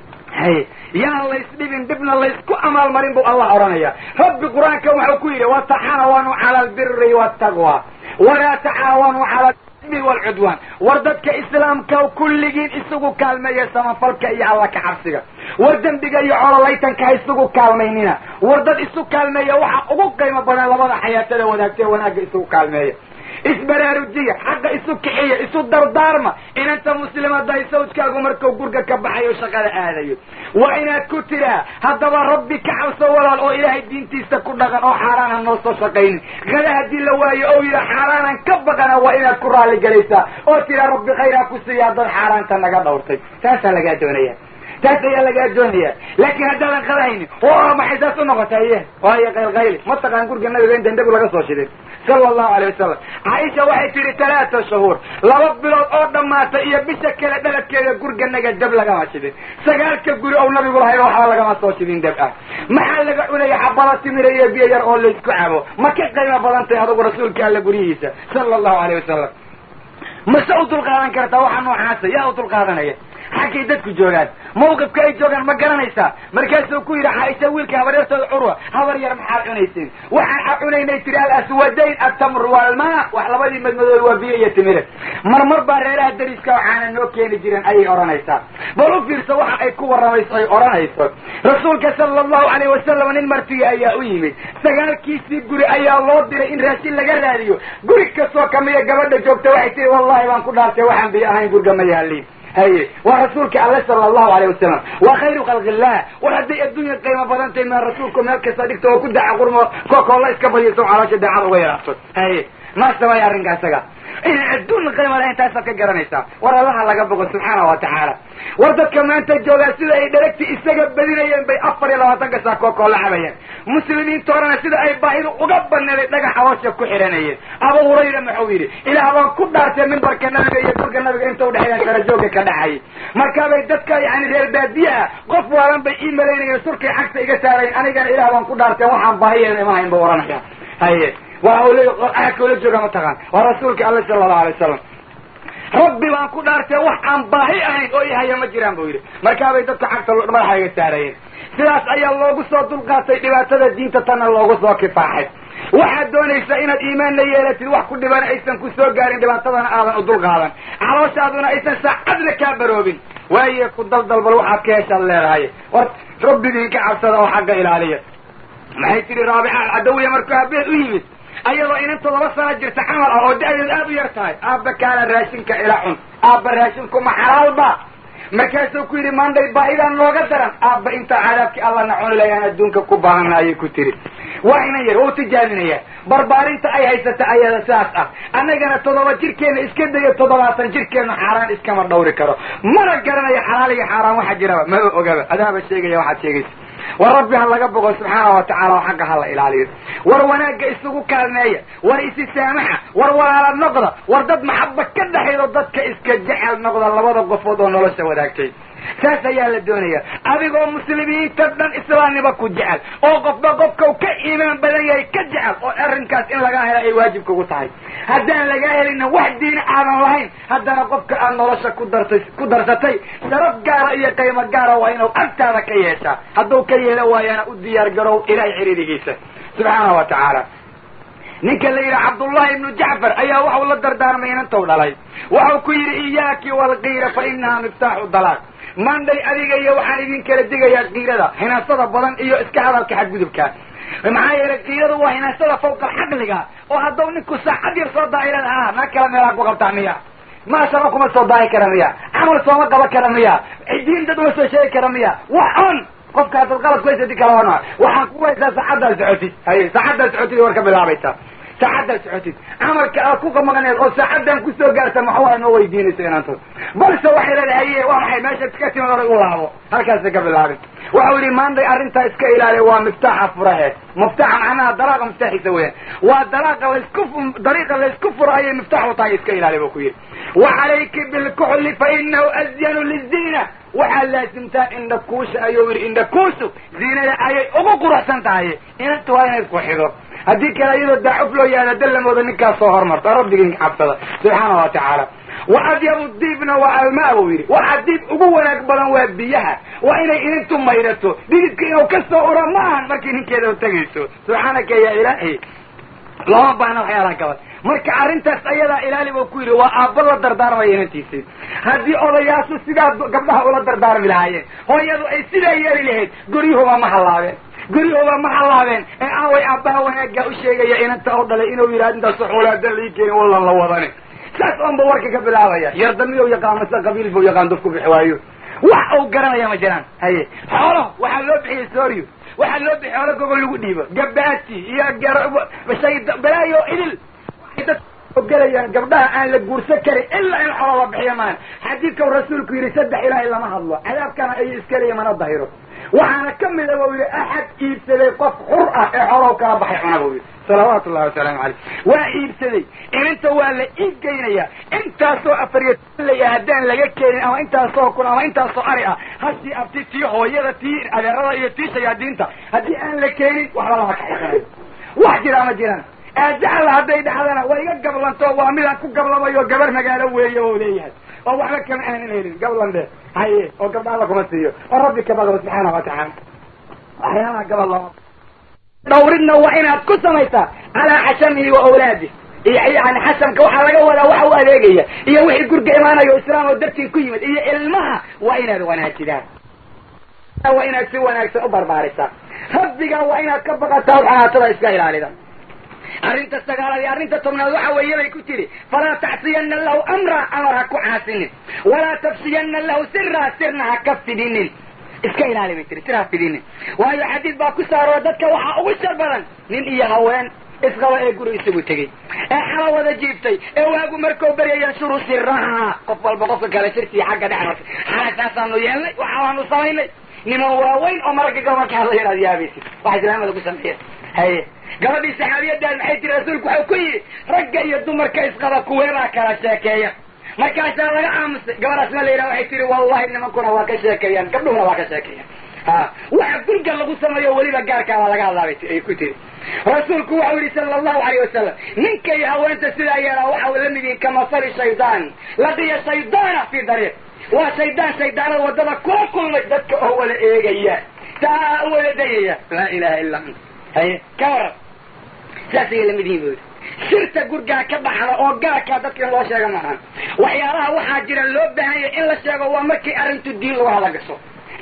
hay yaan laysdhibin dhibna laysku amaalmarin bu allah odhanaya rabbi qur-aanka waxau ku yidhi wataxaawanuu cala albiri waltaqwa walaa taxaawanuu cala alimi walcudwaan war dadka islaamka kulligiin isugu kaalmeeya samafalka iyo alla ka cabsiga war dembiga iyo cololaytanka ha isugu kaalmaynina war dad isu kaalmeeya waxa ugu qiimo badan labada xayaatada wadaagtee wanaagga isugu kaalmeeya isbaraarujiya xaqa isu kixiya isu dardaarma inanta muslimaday sawjkaagu markuu gurga ka baxayo shaqada aadayo waa inaad ku tiraa haddaba rabbi ka cabso walaal oo ilaahay diintiisa ku dhaqan oo xaaraana noo soo shaqaynin kada haddii la waayo oo yidha xaaraanan ka baqana waa inaad ku raalli galaysaa oo tiraa rabbi khayraa ku siiyaa dad xaaraanta naga dhawrtay taasaa lagaa doonaya taas ayaa lagaa doonaya laakiin haddaadan qadahaynin oo maxay saas u noqotay waayo qaylqayli ma taqaan gurga nabiga in dandhabu laga soo shiday sala allahu alayh wasalam caaisha waxay tihi talaata shuhuur laba bilood oo dhammaatay iyo bisha kale dhaladkeeda gurganaga dab lagama shidin sagaalka guri ou nabigu lahay waxba lagama soo shidin dab ah maxaa laga cunaya xabada timira iyo biyo yar oo laysku cabo ma ka qiimo badan tahay adugu rasuulka alla guryihiisa sala allahu alayh wasalam mase u dulqaadan kartaa waxa noocaasa yaa u dulqaadanaya xaggay dadku joogaan mawqifka ay joogaan ma garanaysaa markaasuu ku yidhi caaisha wiilka habaryartooda curwa habar yar maxaad cunaysiin waxaan cunaynay tiri alaswadayn atamru walmaa wax labadii madmadooda waa biyo iyo timire marmar baa reeraha dariska waxaana noo keeni jiren ayay odhanaysaa bal u fiirso waxa ay ku warramayso ay odhanayso rasuulka sala allahu alayh wasalam nin martiya ayaa u yimid sagaalkiisii guri ayaa loo diray in raashin laga raadiyo guri kastoo kamida gabadha joogta waxay tihi wallahi baan ku dhaartay waxaan biyo ahayn gurga ma yaaliin haye waa rasuulka alle sala allahu alayh wasalam waa khayru khalqi illah war hadday adduunya qiimo badan tahay maa rasuulku meel kasta dhigto oo ku daca qurmo kokoolla iska badiyso caloosha daacad uga yaraato haye maa samaya arrinka isaga inaan adduun qiimo lahayn taasaad ka garanaysaa war allaha laga bogo subxaana wa tacaala war dadka maanta joogaa sida ay dharagti isaga badinayeen bay afar iyo labaatanka saa kokoolla cabayeen muslimiinta horena sida ay baahidu uga baneeday dhagax caloosha ku xihanayeen abu hurayra muxuu yidhi ilaah baan ku dhaartay mimbarka nabiga iyo gurga nabiga inta udhexeeya sarajooga ka dhacayay markaabay dadka yani reer baadiye ah qof waalan bay ii malaynayeen surkay cagta iga saarayn anigana ilaah baan ku dhaartay waxaan baahiyeeda ima hayn ba oranaya haye waa aadka ula jooga mataqaan waa rasuulka alle sala allahu alay wasalam rabbi baan ku dhaartay wax aan baahi ahayn oo ihaya ma jiraan buu yidhi markaabay dadka cagta madaxa iga saarayeen sidaas ayaa loogu soo dulqaatay dhibaatada diinta tanna loogu soo kifaaxay waxaad doonaysaa inaad iimaanna yeelatid wax ku dhibana aysan ku soo gaarin dhibaatadana aadan u dulqaadan calooshaaduna aysan saacadna kaa baroobin waaye ku daldalbal waxaad ka heshaad leedahay war rabbigii ka cabsada oo xagga ilaaliya maxay tidhi raabica alcadawiya markuu aabeed u yimid ayadoo inanta laba sana jirta camal ah oo da-deed aada u yar tahay aabba kaana raashinka ila cun aabba raashinku ma xalaalba markaasuu ku yidhi maandhay baahidaan nooga daran aabba intaa cadaabkii allana cuni layaan adduunka ku baahana ayay ku tiri waa inan yar waa u tijaabinaya barbaarinta ay haysata ayada sidaas ah annagana toddoba jirkeena iska dayo toddobaatan jirkeena xaaraan iskama dhawri karo mana garanayo xalaal iyo xaaraan waxa jiraba maba ogaba adaaba sheegaya waxaad sheegaysa war rabbi ha laga boqo subxaana wa tacala oo xagga ha la ilaaliyo war wanaagga isugu kaalmeeya war isi saamaxa war walaala noqda war dad maxaba ka dhexaydo dadka iska jecel noqda labada qofood oo nolosha wadaagtay saas ayaa la doonaya adigoo muslimiinta dhan islaamnima ku jecel oo qofba qofkau ka iimaan badan yahay ka jecel oo arrinkaas in lagaa hela ay waajib kugu tahay haddaan lagaa helina wax diina aadan lahayn haddana qofka aad nolosha ku dartay ku darsatay sharaf gaara iyo qiimo gaara waa inuu agtaada ka yeeshaa hadduu ka yeelo waayana u diyaar garow ilaahay xiriirigiisa subxaana wa tacaala ninka la yidhaha cabdullahi ibnu jacfar ayaa waxau la dardaarmay inantou dhalay waxau ku yidhi iyaaki walqiira fa inaha miftaaxu dalaaq maandhay adiga iyo waxaan idin kala digayaa kiirada hinaasada badan iyo iska hadalka xadgudubka maxaa yeelay kiiradu waa hinaasada fawqa alxaqliga oo hadduu ninku saacad yar soo daa'irada ah na kala meelaa ku qabtaa miya maashaba kuma soo daahi kara miya camal sooma qaban kara miya diin dad uma soo sheegi kara miya wax on qofka haddaad qalad ku haysati kala wana waxaan ku haysaa saacaddaad socotid haye saacaddaad socotid war ka bilaabaysa saacaddaad socotid camalka aad ku qamaqneed oo saacaddan kusoo gaarta maxaa noo weydiinaysa inaantood balse waxay leedahay haye waa maxay meesha ka timid horay u laabo halkaasa ka bilaabin waxau yidhi maanday arrintaa iska ilaaliya waa miftaaxa furahe miftaaxa macnaha dalaaqa miftaaxiisa weeyaan waa dalaaqa laysku dariiqa laysku furo ayay miftaax u tahay iska ilaaliya buu ku yidhi wa calayki bilkuxli fa inahu azyanu liziina waxaad laasimtaa indhakuusha ayuu yidhi indhakuushu ziinada ayay ugu quruxsan tahay inanta waa inay iskuxido haddii kale iyadoo daacuf loo yaada dallamooda ninkaas soo hormarta rabbigii cabsada subxaana wa tacaala wa adyabu diibna waa almaa buu yidhi waxa diib ugu wanaag badan waa biyaha waa inay inintu mayrato dhididka inuu ka soo ura ma ahan markii ninkeeda tegayso subxaanaka ya ilaahi looma baahna waxyaalaha gabad marka arrintaas ayadaa ilaali buu ku yidhi waa aabba la dardaarmaya inantiisii haddii odayaashu sidaa gabdhaha ula dardaarmi lahaayeen hooyadu ay sidaa yeeli lahayd guryuhuba ma hallaabeen guryahuba ma hallaabeen ee aaway aabbaha wanaaggaa u sheegaya inanta oo dhalay inuu yidhahd intaas xoolaadan lii keeni wallan la wadani saas oonba warka ka bilaabaya yardamiyow yaqaan mase qabiil buu yaqaan dufku bixi waayo wax uu garanaya ma jiraan haye xoolo waxaa loo bixiyey sooriyo waxaa loo bixiyey xoolo gogol lagu dhiibo gabaati iyo shay balaayo idil gelayaan gabdhaha aan la guursan karin ilaa in xoolo la bixiyo maan xadiidkau rasuulku yidhi saddex ilaahay lama hadlo cadaabkana ayay iska leeya mana dahiro waxaana ka mida buu yidhi axad iibsaday qof xur ah ee xoolow kala baxay cuna buu yidhi salawaatu ullahi wasalaamu caleyh waa iibsaday ininta waa la iib geynaya intaasoo afariyo laya haddaan laga keenin ama intaasoo kun ama intaasoo ari ah hashii abti tii hooyada tii adeerada iyo tii shayaadiinta haddii aan la keenin waxba lama kaxisanayo wax jiraa ma jiraan aajacala hadday dhacdana waa iga gablanto waa midaan ku gablamayo gabar magaalo weeye oo leeyahay oo waxba kama aanan helin gablande haye oo gabdha alla kuma siiyo oo rabbi ka baqdo subxaana wa tacaala waxyaalaha gabal lama dhawridna waa inaad ku samaysaa calaa xashamihi wa awlaadih iyo yani xasamka waxaa laga wadaa waxa u adeegaya iyo wixii gurga imaanayo islaam oo dartii ku yimid iyo ilmaha waa inaad wanaajidaan waa inaad si wanaagsan u barbaarisaa rabbiga waa inaad ka baqataa xanaatada iska ilaalida arrinta sagaalaad iyo arrinta tobnaad waxa weeye bay ku tiri falaa tacsiyana lahu amra amar ha ku caasinin walaa tafsiyana lahu sira sirna ha ka fidinin iska ilaali bay tiri sir ha fidinin waayo xadiid baa ku saaroo dadka waxaa ugu shar badan nin iyo haween isqaba ee guri isugu tegey ee xala wada jiibtay ee waagu markuu berya yanshuru siraha qof walba qofka kale sirtii xagga dhexmartay xala saasaanu yeelnay waxaanu samaynay niman waaweyn oo maragga gobolka hadlaya inaad yaabaysid waxa islaamada ku sameeyeen haye gabadhii saxaabiyadaad maxay tiri rasuulku waxau ku yidhi ragga iyo dumarka isqaba kuweebaa kala sheekeeya markaasaa laga aamusay gabadhaasna la yidhaha waxay tihi wallahi nimankuna waa ka sheekeeyaan gabdhuhuna waa ka sheekeeyaan ha waxa gurga lagu sameeyo weliba gaarkaa baa laga hadlaabay ay ku tiri rasuulku waxau yihi sala allahu alayh wasalam ninka iyo haweenta sidaa yeelaa waxa uu la mid yihin kamasali shaydaan laqiya shaydaana fi dariiq waa shaydaan shaydaanada waddada kula kulmay dadka oo wada eegaya saa u wada dayaya laa ilaha illa anta haye ka waran saas ayay lamid yihin bu yidhi sirta gurgaa ka baxda oo gaarkaa dadka in loo sheega maahan waxyaalaha waxaa jira loo baahan yahay in la sheego waa markay arrintu diin lagu hala gasho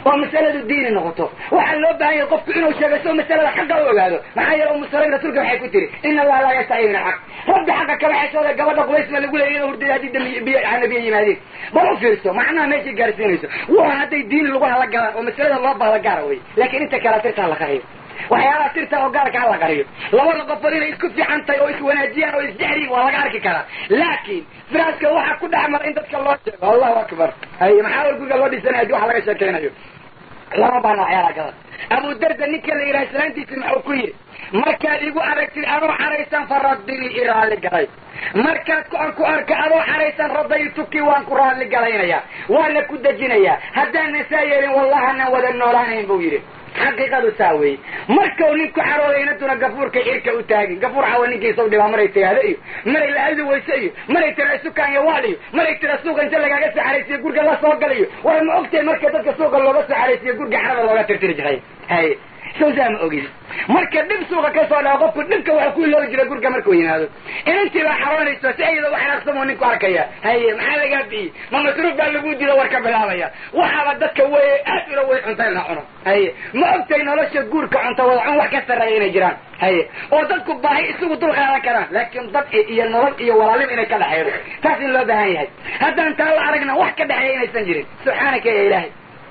oo masaladu diini noqoto waxaa loo baahan yahay qofku inuu sheego soo masalada xaqa u ogaado maxaa yeele umu sulaym rasuulka waxay ku tiri ina allaha laa yastaxyi min alxaq rabbi xaqa kama xeshooda gabadha qubaysma lagu leeyay inuu hurdada haddii dambi biyo nabiya yimaadeen bal u fiirso macnaha meeshay gaarsiinayso waa hadday diini lagu hala galaan oo masalada loo baahda gaara wey laakiin inta kale tirtaa la qariyo waxyaalaha tirta oo gaarka ha la qariyo labada qofod inay isku fiican tahay oo iswanaajiyaan oo isjexriyin waa laga arki karaa laakiin firaaska waxaa ku dhex mara in dadka loo sheego allahu akbar hay maxaa war guriga loo dhisanaya hadii wax laga sheekeynayo lama baana waxyaalaha gadan abu darda ninka la yidhaha islaantiisi maxuu ku yidhi markaad igu aragtid adoo xaraysan fa raddinii i raalli galay markaad aan ku arka adoo xaraysan radaytuki waan ku raalli galaynayaa waana ku dejinayaa haddaanan saa yeelin wallahanan wada noolaanayn buu yidhi xaqiiqadu saa weeye markau ninku xarooday inantuna gafuurkay cirka u taagin gafuur xawa ninkiisau dhibaa maray tiraahdo iyo maray la hadli weyse iyo maray tira sukaan iyo waal iyo maray tira suuqa inta lagaaga soo xaraysiyo gurga la soo galayo war ma ogtahay marka dadka suuqa looga soo xaraysiyo gurga xarada looga tirtiri jiray hay sawsaa ma ogin marka dhib suuqa ka soo dhaco qofku dhibka waxa ku iloobi jira gurga markuu yimaado inantii baa xaroonayso si ayada u xanaaqsamoo ninku arkaya haye maxaa lagaa biyey ma masruuf baa lagu dilo war ka bilaabaya waxaaba dadka wey aad ula wey cunta in la cuno haye ma ogtay nolosha guurka cunta wada cun wax ka sarreeya inay jiraan haye oo dadku baahi isugu dul qaadan karaan laakiin dad iyo nolol iyo walaalim inay ka dhexeedo taas in loo baahan yahay haddaan taa la aragna wax ka dhexeeya inaysan jirin subxaanaka ya ilaahay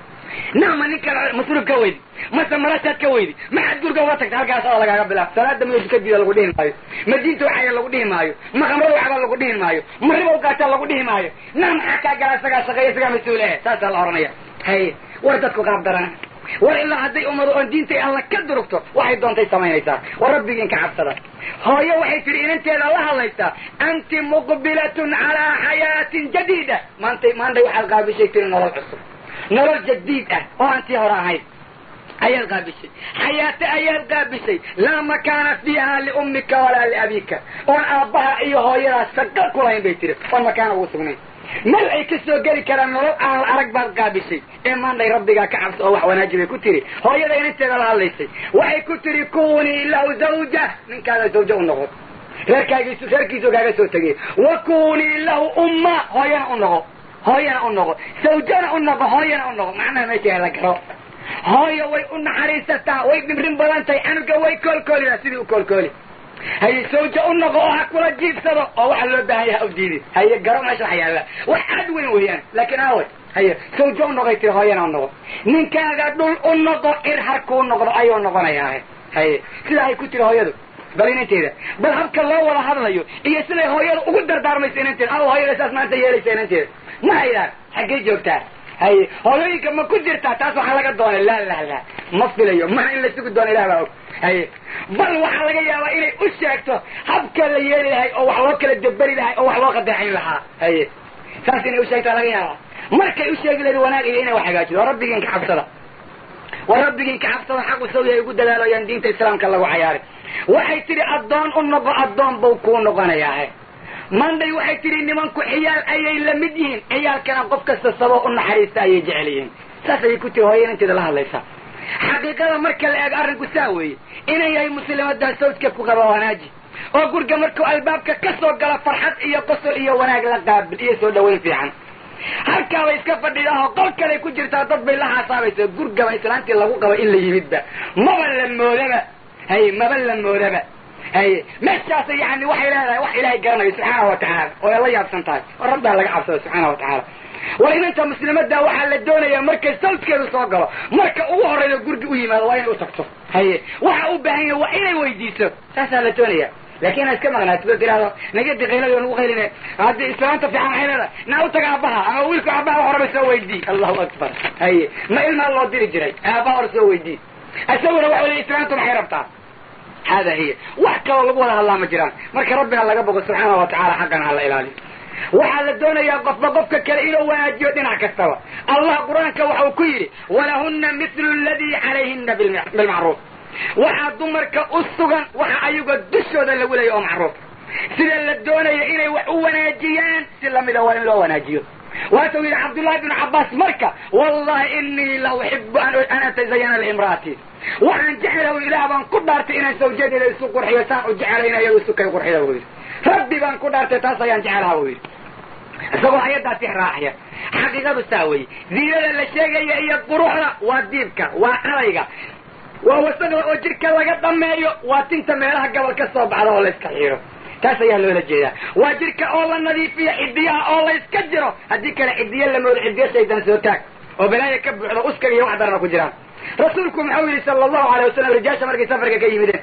nacma ninka masruuf ka weydi mase marashaad ka weydi maxaad gurga uga tagta halkaas oo lagaaga bilaab salaada miyo dukadiida lagu dhihi maayo madiinta waxaya lagu dhihi maayo ma khamrada waxba lagu dhihi maayo ma riba ugaata lagu dhihi maayo na maxaa kaa gala isagaa shaqeeya isagaa mas-uul eh saasaa la oranaya haye war dadku qaab darana war ilaa hadday ummado oon diintay alla ka durugto waxay doontay samaynaysaa war rabbigiin ka cabsada hooyo waxay tihi inanteeda la hadlaysaa anti muqbilatun calaa xayaatin jadiida maantay maantay waxaad qaabishay tiri nolol cusub nolol jadiid ah oo aan tii hore ahayn ayaad qaabishay xayaato ayaad qaabishay laa makaana fiiha liummika walaa liabika oon aabbaha iyo hooyadaas shaqa kulahayn bay tiri oon makaana ugu sugnayn meel ay ka soo geli karaan nolol aan la arag baad qaabishay ee maandhay rabbigaa ka cabso oo wax wanaaji bay ku tiri hooyada inanteeda la hadlaysay waxay ku tiri kunii lahu zawja ninkaada zawjo u noqo reerkaagiisu reerkiisu kaaga soo tegay wa kunii lahu umma hooyana u noqo hooyana u noqo sawjana u noqo hooyana u noqo macnaha meesha la garo hooyo way u naxariisataa way dhibrin badan tahay canuga way koolkoolidaa sidii u koolkooli haye sawjo u noqo oo ha kula jiibsado oo waxa loo baahan yaha udiidi haye garo meesha waxa yaalla wax aad weyn weeyaan laakiin aaway haye sawjo u noqay tiri hooyana u noqo ninkaaga dhul u noqo ir har kuu noqdo ayuu noqonayaa haye sidaa ay ku tiri hooyadu bal inanteeda bal habka loo wada hadlayo iyo siday hooyada ugu dardaarmayso inanteeda aw hooyada saas maanta yeelaysa inanteeda ma haydaan xaggee joogtaa haye hooyooyinka ma ku jirtaa taas waxaa laga doonay la la la ma filayo mana in la sugi doono ilah baa og haye bal waxaa laga yaabaa inay u sheegto habka la yeeli lahay oo wax loo kala deberi lahay oo wax loo qadeexayn lahaa haye saas inay u sheegtaa laga yaabaa markay u sheegi lahayd wanaag iyo inay wax hagaajido waa rabbigiin ka cabsada waa rabbigiin ka cabsada xaqu saw yahay ugu dadaalayaan diinta islaamka lagu cayaarin waxay tidhi addoon u noqo addoon buu kuu noqonayaa manday waxay tidhi nimanku ciyaal ayay la mid yihiin ciyaalkana qof kasta saboo u naxariista ayay jecel yihiin saas ayay ku tiri hooya inanteeda la hadlaysaa xaqiiqada marka la eego arrinku saa weeye inan yahay muslimadaa sawjka ku qaba wanaaji oo gurga markuu albaabka ka soo galo farxad iyo qosol iyo wanaag la qaabil iyo soo dhawayn fiican halkaabay iska fadhidaahoo qol kaley ku jirtaa dad bay la xasaabaysa gurgaba islaantii lagu qabo in la yimidba maba la moodaba haye maba la moodaba haye meeshaas yani waxay leedahay wax ilaahay garanayo subxaana wa tacaala oo ay la yaabsan tahay oo rabbiha laga cabsado subxaana wa tacaala war inanta muslimada waxaa la doonayaa markay sawjkeedu soo galo marka ugu horreyda gurgi u yimaado waa inay u tagto haye waxa u baahan yahay waa inay weydiiso saasaa la doonaya laakin inaad iska maqnaato oo tirahdo nagadi qayladi nagu qayline haddii islaanta fiican waxay leedahay naa u taga aabbaha ama wiilka aabbaha wax horaba soo weydii allahu akbar haye ma ilmaa loo diri jiray aabbaha hor soo weydii isaguna waxa leey islaantu maxay rabtaa hada hiya wax kaloo lagu wada hadlaa ma jiraan marka rabbiga laga bogo subxaana wa tacala xaqana hala ilaaliyo waxaa la doonayaa qofba qofka kale inuu wanaajiyo dhinac kastaba allah qur-aanka waxau ku yidhi walahuna mithlu ladii calayhina bilmacruuf waxaa dumarka u sugan waxa ayaga dushooda lagu leeya oo macruuf sida la doonaya inay wax u wanaajiyaan si lamida waa in loo wanaajiyo waatuu yidhi cabdullahi bnu cabbaas marka wallahi inii la uxibu an atazayana liimra'atii waxaan jecelaw ilaah baan ku dhaartay inaan sawjadeeda isu qurxiyo saan u jecelayna iyado isu kay qurxida buu yidhi rabbi baan ku dhaartay taas ayaan jecelaha buu yidhi isagoo ayaddaas ix raacaya xaqiiqadu saa weye ziinada la sheegaya iyo quruxda waa diibka waa cadayga waa wasaqda oo jidhka laga dhameeyo waa tinta meelaha gabal ka soo baxda oo la iska xiiro taas ayaa loola jeedaa waa jidhka oo la nadiifiyo cidiyaha oo la iska jiro haddii kale cidiyo la moodo cidiyo shaydaan soo taag oo balaaya ka buuxdo uskaga iyo wax darana ku jiraan rasuulku muxuu yidhi sala allahu alay wasalam rijaasha markay safarka ka yimideen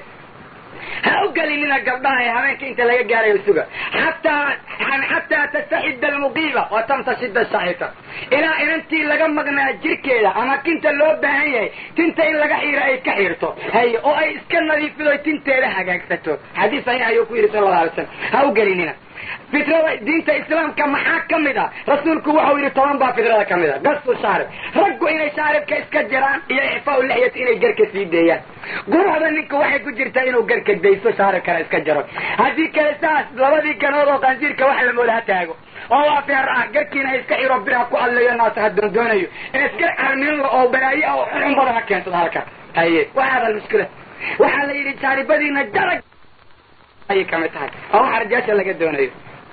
ha u gelinina gabdhaha ee habeenka inta laga gaarayo suga xataa xataa tastaxida almuqiiba wa tamtashida shaahita ilaa inantii laga maqnaa jirkeeda ama kinta loo baahan yahay tinta in laga xiiro ay ka xiirto haye oo ay iska nadiifido tinteeda hagaagsato xadiis saxiix ayuu ku yidhi sala allahu alay slam ha u gelinina fitrada diinta islaamka maxaa ka mid a rasuulku waxau yidhi toban baa fitrada ka mid a gasu shaarib raggu inay shaaribka iska jiraan iyo ixfaau lixyati inay garka sii deeyaan quruxda ninka waxay ku jirtaa inuu garka dayso shaaribkana iska jaro haddii kale saas labadii ganood oo qansiirka wax la mooda ha taago oo waa feer ah garkiina ha iska xiro bira ku adlayo naasa ha doondoonayo ee iska carminla oo balaaye ah oo xun badan ha keensado halka haye waxaada mushkila waxaa la yidhi shaaribadiina jarag ayay kamid tahay oo waxa rajaasha laga doonayo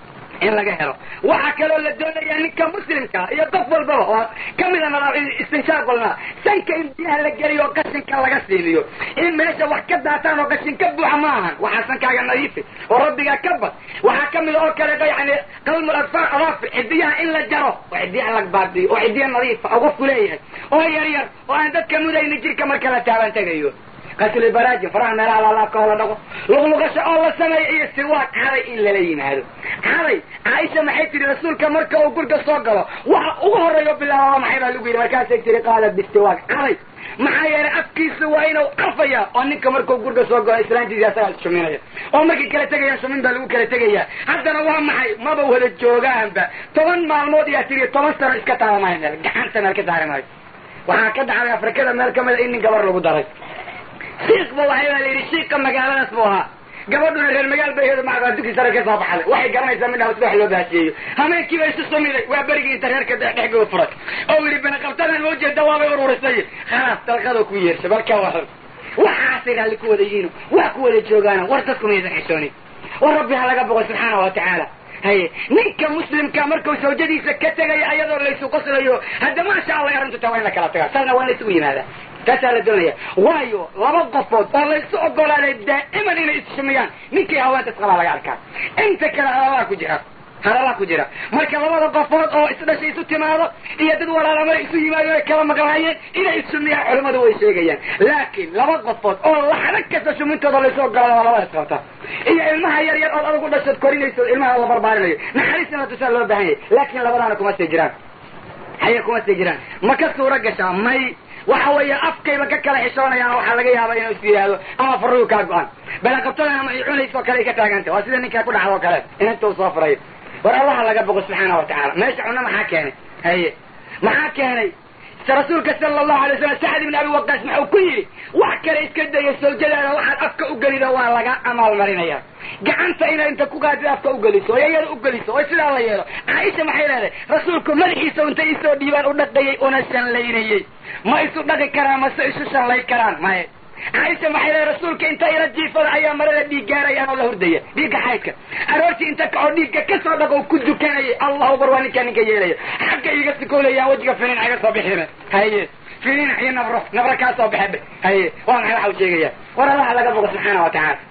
in laga helo waxaa kaloo la doonayaa ninka muslimka iyo qof walbaba oo kamida istinshaaq walna sanka in biyaha la geliyo oo qashinka laga siiliyo in meesha wax ka daataan oo qashin ka buuxa ma ahan waxaa sankaaga nadiifi oo rabbigaa ka bad waxaa kamid oo kale yani qalmul adfaar adaafi cidiyaha in la jaro oo cidiyaha la baadiyo oo cidiya nadiifa oo qofku leeyahay oo yar yar oo aan dadka mudayna jirka marka la taaban tegayo qatlibaraajin faraha meelaha laalaabka oo la dhaqo luqluqasho oo la sameeyo iyo siwaaq caday in lala yimaado caday caaisha maxay tihi rasuulka marka uu gurga soo galo waxa ugu horreeyo bilaabaa maxay baa lagu yidhi markaasay tihi qaala bistiwaaq caday maxaa yeelay afkiisa waa inuu carfaya oo ninka markuu gurga soo galo islaantiisi asagaa ishuminaya oo markay kala tegayaan shumin baa lagu kala tegaya haddana waa maxay maba wada joogaanba toban maalmood iyaa tiri toban sano iska taaba maayo meel gacanta meel ka saari maayo waxaa ka dhacday afrikada meel kamid a in nin gabar lagu daray shiikba waxay baa la yidhi shiika magaaladaas buu ahaa gabadhuna reer magaal bay heedo macdaa dugsi sare ka soo baxday waxay garanaysaa midhaha sida wax loo baashiyeeyo hameenkiiba isu sumiday waa berigii inta reerka dhexgooda furay oo yidhi banaqabtadan loo jeeda waabay ururisay khalaas dalqadoo ku yeersha balka waran waxaasay raalli ku wada yihiin wax ku wada joogaana war dadku maysan xishoonin war rabbi ha laga boqo subxaana wa tacaala haye ninka muslimka markuu sawjadiisa ka tegaya ayadoo laysu qoslayo hadda maasha allah arrintu taa waa in la kala tagaa saasna waa in la isugu yimaadaa taasaa la doonaya waayo laba qofood oo laysu ogolaaday daa'iman inay issumiyaan ninkii haweenta isqabaa laga arkaa inta kale hadalaa ku jira hadalaa ku jira marka labada qofood oo isdhashay isu timaado iyo dad walaalamada isu yimaado ay kala maqlaayeen inay issumiyaan culimmadu way sheegayaan laakiin laba qofood oo laxdo kasta shumintooda laysu ogolaada waa labada isqabta iyo ilmaha yar yar ood adigu dhashood korinayso ilmaha la barbaarinayo naxariisna tusaa loo baahan yahay laakiin labadaana kuma sii jiraan haye kuma sii jiraan ma ka suuro gashaa may waxa weeye afkayba ka kala xishoonayaan waxaa laga yaaba inuu is yidhaahdo ama farrigu kaa go-an balaqabtadan ama ay cunayso kale ay ka taaganta waa sida ninkaa ku dhacdo o kale inanta uu soo furayo war allaha laga boqo subxaana wa tacaala meesha cunno maxaa keenay haye maxaa keenay rasuulka sala allahu alay wasalam sacd ibn abi waqaas maxuu ku yidhi wax kale iska daya sawjadaada waxaad afka u gelido waa laga amaalmarinaya gacanta inaad inta ku qaadid afka u geliso oo iyada u geliso oo sidaa la yeelo caaisha maxay leedahay rasuulku madaxiisa inta isoo dhiibaan u dhaqayay una shanlaynayey ma isu dhaqi karaan mase isu shanlay karaan maye caaisha maxay leedahay rasuulka inta ila jiifada ayaa marada dhiig gaaraya anoo la hurdaya dhiigga xaydka aroortii inta kacoo dhiigga ka soo dhaqo ku dukanayay allahu akbar waa ninkaa ninka yeelaya xagga iga sikoolaya wejiga finiin iga soo bixime haye finiin iyo nabro nabro kaa soo baxe haye waa maxay waxa u sheegaya war allaha laga bogo subxaana wa tacaala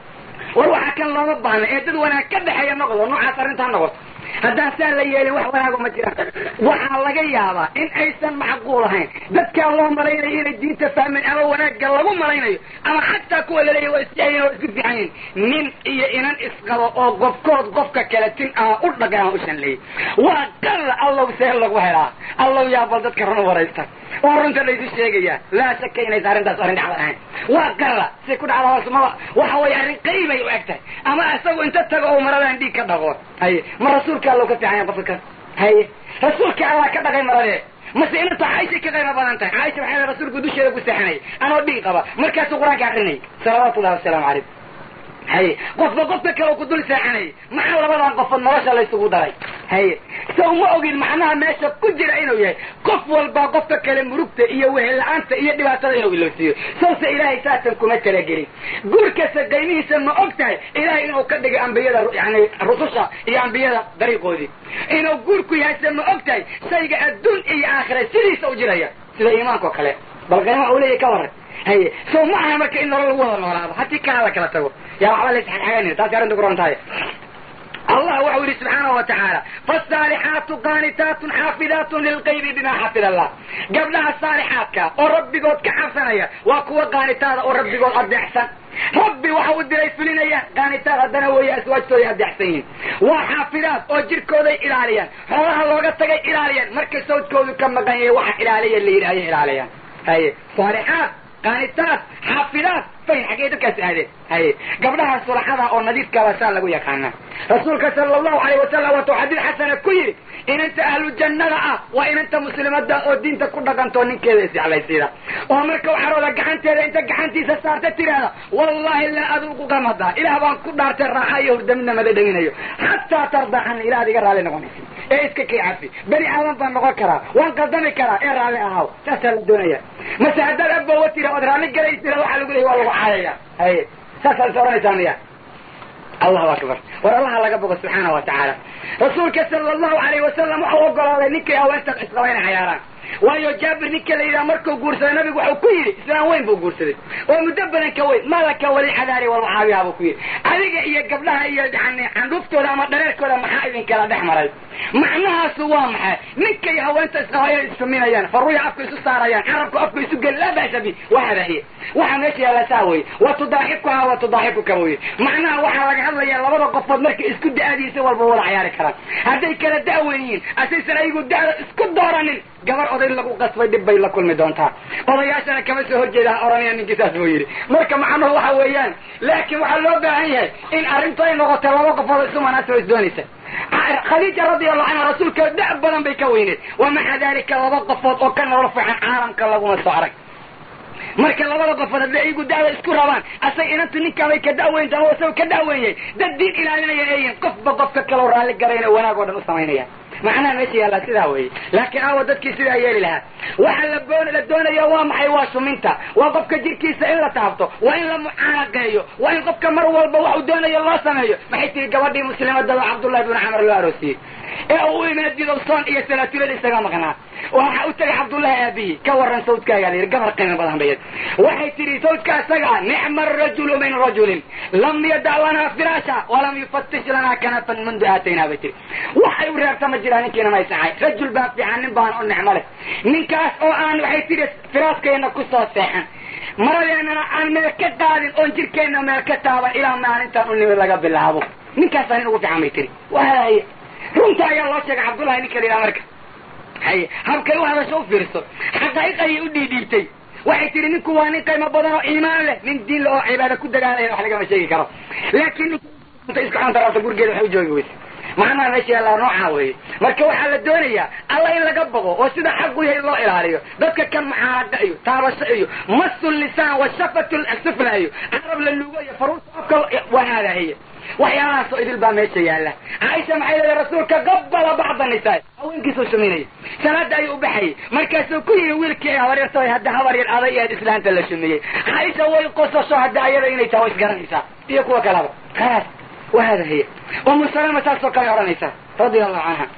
war waxaa kan looma baahna ee dad wanaag ka dhexeeya noqdo noocaas arrintaa noqoto haddaan saa la yeelin wax wanaago ma jiraan waxaa laga yaabaa in aysan macquul ahayn dadkaa loo malaynayo inay diinta fahmeen ama wanaagga lagu malaynayo ama xataa kuwa laleeya waa isjecyin waa isku fiican yihin nin iyo inan isqabo oo qofkood qofka kale tin ama u dhaqay ama u shanleeyey waa qalla allow see lagu helaa allow yaa bal dadka run waraysta oo runta laysu sheegayaa laa shaka inaysa arrintaas arrin dhacda ahayn waa qalla si ku dhacda hoosmaba waxa weeye arrin qaybay u eg tahay ama isagu inta tago oo maradaan dhiig ka dhaqo haye ma rasuulka allow ka fiican yahay qofka kan haye rasuulka allah ka dhaqay maradee mase inanta caaishay ka qaybo badan tahay caaisha waxay leedahay rasuulku dusheeda ku seexanay anoo dhiig qaba markaasuu qur-aanka akrinayay salawaatu ullahi wasalaamu calaykum haye qofba qofka kale ku dul seexanay maxaa labadan qofood nolosha laysugu daray haye sow ma ogin macnaha meesha ku jira inuu yahay qof walbaa qofka kale murugta iyo wehella-aanta iyo dhibaatada inuu ilowsiiyo sawse ilaahay saasan kuma talagelin guurkasta qaymihiisa ma og tahay ilaahay inuu ka dhigay ambiyada yani rususha iyo ambiyada dariiqoodii inuu guurku yahayse ma og tahay shayga adduun iyo aakhira sidiisa u jiraya sida iimaanka oo kale bal qaymaha uu leeyahy ka waran haye sow ma aha marka in nolol lagu wada noolaado haddii kaa la kala tago yaa waxba la isxagxaganin taasi arrinta ku ron tahay allah waxau yihi subxaanahu wa tacaala faasaalixaatu qaanitaatun xaafidaatun lilqaybi bima xafid allah gabdhaha saalixaadka oo rabbigood ka cabsanaya waa kuwa qaanitaada oo rabbigood adeecsan rabbi waxa u diray fulinaya qaanitaad haddana weeye aswaajtooday adeecsan yihiin waa xaafidaad oo jirkooday ilaaliyaan xoolaha looga tagay ilaaliyaan markay sawdkoodu ka maqan yahay waxa ilaaliya la yidhi ayay ilaaliyaan haye saalixaad qaanitaad xaafidaad fayn xaggee dadkaas aadeen haye gabdhaha sulaxada oo nadiifkaaba saa lagu yaqaana rasuulka sala allahu alayh wasalam watuu xadiid xasana ku yidhi inanta ahlu jannada ah waa inanta muslimada oo diinta ku dhaqantoo ninkeeda isjeclaysiida oo marka waxarooda gacanteeda inta gacantiisa saarta tiraahda wallahi laa aduuqu qamada ilaah baan ku dhaartay raaxa iyo hurdamina mada dhaminayo xataa tardaxan ilaah ad iga raalli noqonaysa ee iska kay cafi bani aadan baan noqon karaa waan qaldami karaa ee raalli ahaw saasaa la doonaya mase haddaad aboowa tira ood raalli galaysira waxaa lagu leeyay waa lagu caayaya haye saasaa is oranaysaa miya allahu akbar war allaha laga bogo subxaana wa tacaala rasuulka sala allahu alayh wasalam waxau ogolaaday ninkay haweenta isqaba inay cayaaraan waayo jaabir ninka la yidhaha markuu guursaday nabigu waxau ku yidhi islaan weyn buu guursaday oo muddo badan ka weyn malaka walilxadaari walmucaawiha buu ku yidhi adiga iyo gabdhaha iyo yani candhuuftooda ama dhareerkooda maxaa idinkala dhex maray macnahaasu waa maxay ninkay haweenta isqaba inay isfaminayaan faruya afka isu saarayaan carabku afka isu geli laa ba'sa bi waxada hiye waxa meesha yaalla saa weye wa tudaaxikuha wa tudaaxikuka weye macnaha waxaa laga hadlayaa labada qofood markay isku da-adiisa walba wada cayaari karaan hadday kala da-wen yihiin asaysan ayagu da-da isku dooranin gabar oday lagu qasbay dhib bay la kulmi doontaa odayaashana kama soo horjeeda ha oranaya ninkii saas buu yidhi marka macnuhu waxa weeyaan laakiin waxaa loo baahan yahay in arrintu ay noqoto laba qofood isu manaasaba is doonaysa khadiija radi allahu canha rasuulka da' badan bay ka weyneed wa maca dalika laba qofood oo ka nolol fiican caalamka laguma soo arag marka labada qofood hadday iyagu da'da isku rabaan asag inantu ninkaabay ka da'weynta ama isaga ka da'wenyay dad diin ilaalinaya eeyihin qofba qofka kaloo raalli garayna wanaag oo dhan u samaynaya macnaha meesha yaallaa sidaa weeye laakiin aawa dadkii sidaa yeeli lahaa waxa la boon la doonaya waa maxay waa suminta waa qofka jirkiisa in la taabto waa in la mucaanaqeeyo waa in qofka mar walba wax uu doonayo loo sameeyo maxay tihi gabadhii muslimadada cabdullahi bnu camar loo aroosiyey ee uu imaad bidowsoon iyo salaatulada isaga maqnaa waxa u tagay cabdullahi aabihi ka waran sawdkaagaa la yidhi gabar qiimo badan bayad waxay tidhi sawdka isaga nicma arajulu min rajulin lam yadac lanaa firaasha walam yufatish lanaa kanafan mundu aataynaa bay tihi waxay u reebta ma jiraan ninkiina ma isacay rajul baa fiican nin baan u nicmo leh ninkaas oo aan waxay tidhi firaaskeenna ku soo seexan maradeennana aan meel ka qaadin oon jirkeenna meel ka taaban ilaa maalintaan u nimid laga bilaabo ninkaasaa nin ugu fiican bay tihi waay runta ayaa loo sheegay cabdullahi ninka la yidhaha marka haye habkay u hadasho u fiirso xaqaa'iq ayay u dhiidhiibtay waxay tihi ninku waa nin qiimo badan oo iimaan leh nin diin le oo cibaada ku dagaalaya wax lagama sheegi karo laakiin ninka iska xunta rabta gurigeeda waxay u joogi weyse macnaha meesha yaallaa noocaa weeye marka waxaa la doonayaa alla in laga bogo oo sida xaqu yahay loo ilaaliyo dadka kan mucaanaqa iyo taabasho iyo masu lisaan wa shafatu sufla iyo carab la lugo iyo faruurta afka wahaadahiya waxyaalahaasoo idil baa meesha yaalla caaisha maxay leedahay rasuulka qabala bacda nisaa haweenkiisuu shuminaya salaada ayuu u baxayay markaasuu ku yidhi wiilkii ay habaryartay hadda habar yar aday eed islaanta la shumiyey caaisha way qosasho hadda ayada inay tahay way isgaranaysaa iyo kuwa kalaba khalaas wahada hiya umu salama saasoo kale odhanaysaa radia allahu canha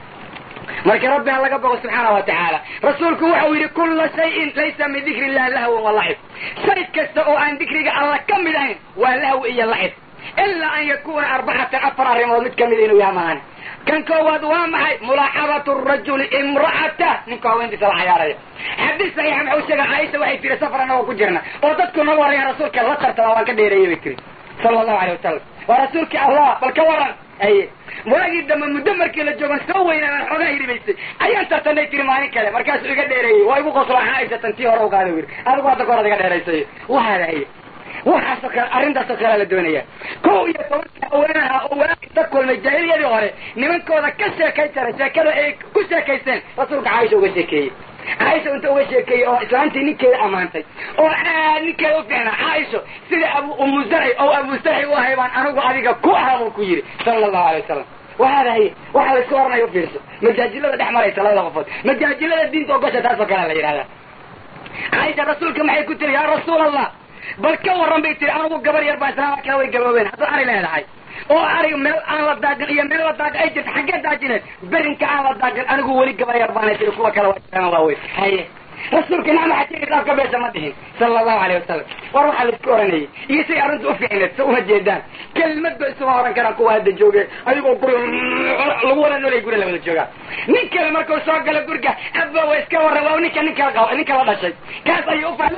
marka rabbi ha laga bogo subxaana wa tacaala rasuulku waxau yidhi kulla shayin laysa min dikri illahi lahwan wa lacib shay kasta oo aan dikriga alla ka mid ahayn waa lahwi iyo lacib ilaa an yakuna arbacatan afar arrimood mid kamida inuu yaha mahan kan koowaad waa maxay mulaaxabatu rajuli imra'ata ninka haweentiisa la cayaaraya xadiis saxiixa maxuu sheega caaisha waxay tiri safar anagoo ku jirna oo dadku naga waraya rasuulka la tartama waan ka dheereeyey bay tiri sala allahu alay wasalam waa rasuulkii allah bal ka waran aye waagii dambe muddo markii la joogan soo weynaan xoogaa hiribaysay ayaan tartanay tiri maalin kale markaasuu iga dheereeyey waa igu qoslo caaisha tan tii hore u qaada yiri adigu hadda kahor ad iga dheeraysay wahaada haye waxaasoo kale arrintaasoo kalea la doonaya kow iyo tobanka haweenaha oo waagi ka kulmay jaahiliyadii hore nimankooda ka sheekay jaray sheekada ay ku sheekaysteen rasuulka caaisha uga sheekeeyey caaisha inta uga sheekeeyey oo islaantii ninkeeda ammaantay oo aad ninkeeda u fiicnaa caaisho sida abu umu zarci oo abu zarci u ahay baan anigu adiga ku ahaa buu ku yidhi sala allahu alay wasalam wahaada haye waxaa la isku oranayo u fiirso majaajilada dhex maraysa labada qofood majaajilada diinta ogosha taas oo kalea la yidhahdaa caaisha rasuulka maxay ku tiri yaa rasuul allah bal ka warran bay tiri anugu gabar yar baa islaama kala way gaboobeen hadduu ari leedahay oo arig meel aan la daagin iyo meel la daagin ay jirta xaggee daajineed berinka aan la daagin anigu weli gabar yar baanay tiri kuwa kale waa jiraan waaweyn haye rasuulka nacma xajiga afka beesha ma dhihin sala allahu alayh wasalam war waxaa la isku oranayay iyo say arrinta ufiicneed sa uma jeedaan kelimad ba isuma oran karaan kuwa hadda jooge adigoo guri lagu wada noolay guri la wada joogaa nin kale markuu soo galo guriga abba wa iska warran waa ninka ninka qaba ninka la dhashay kaas ayuu ufa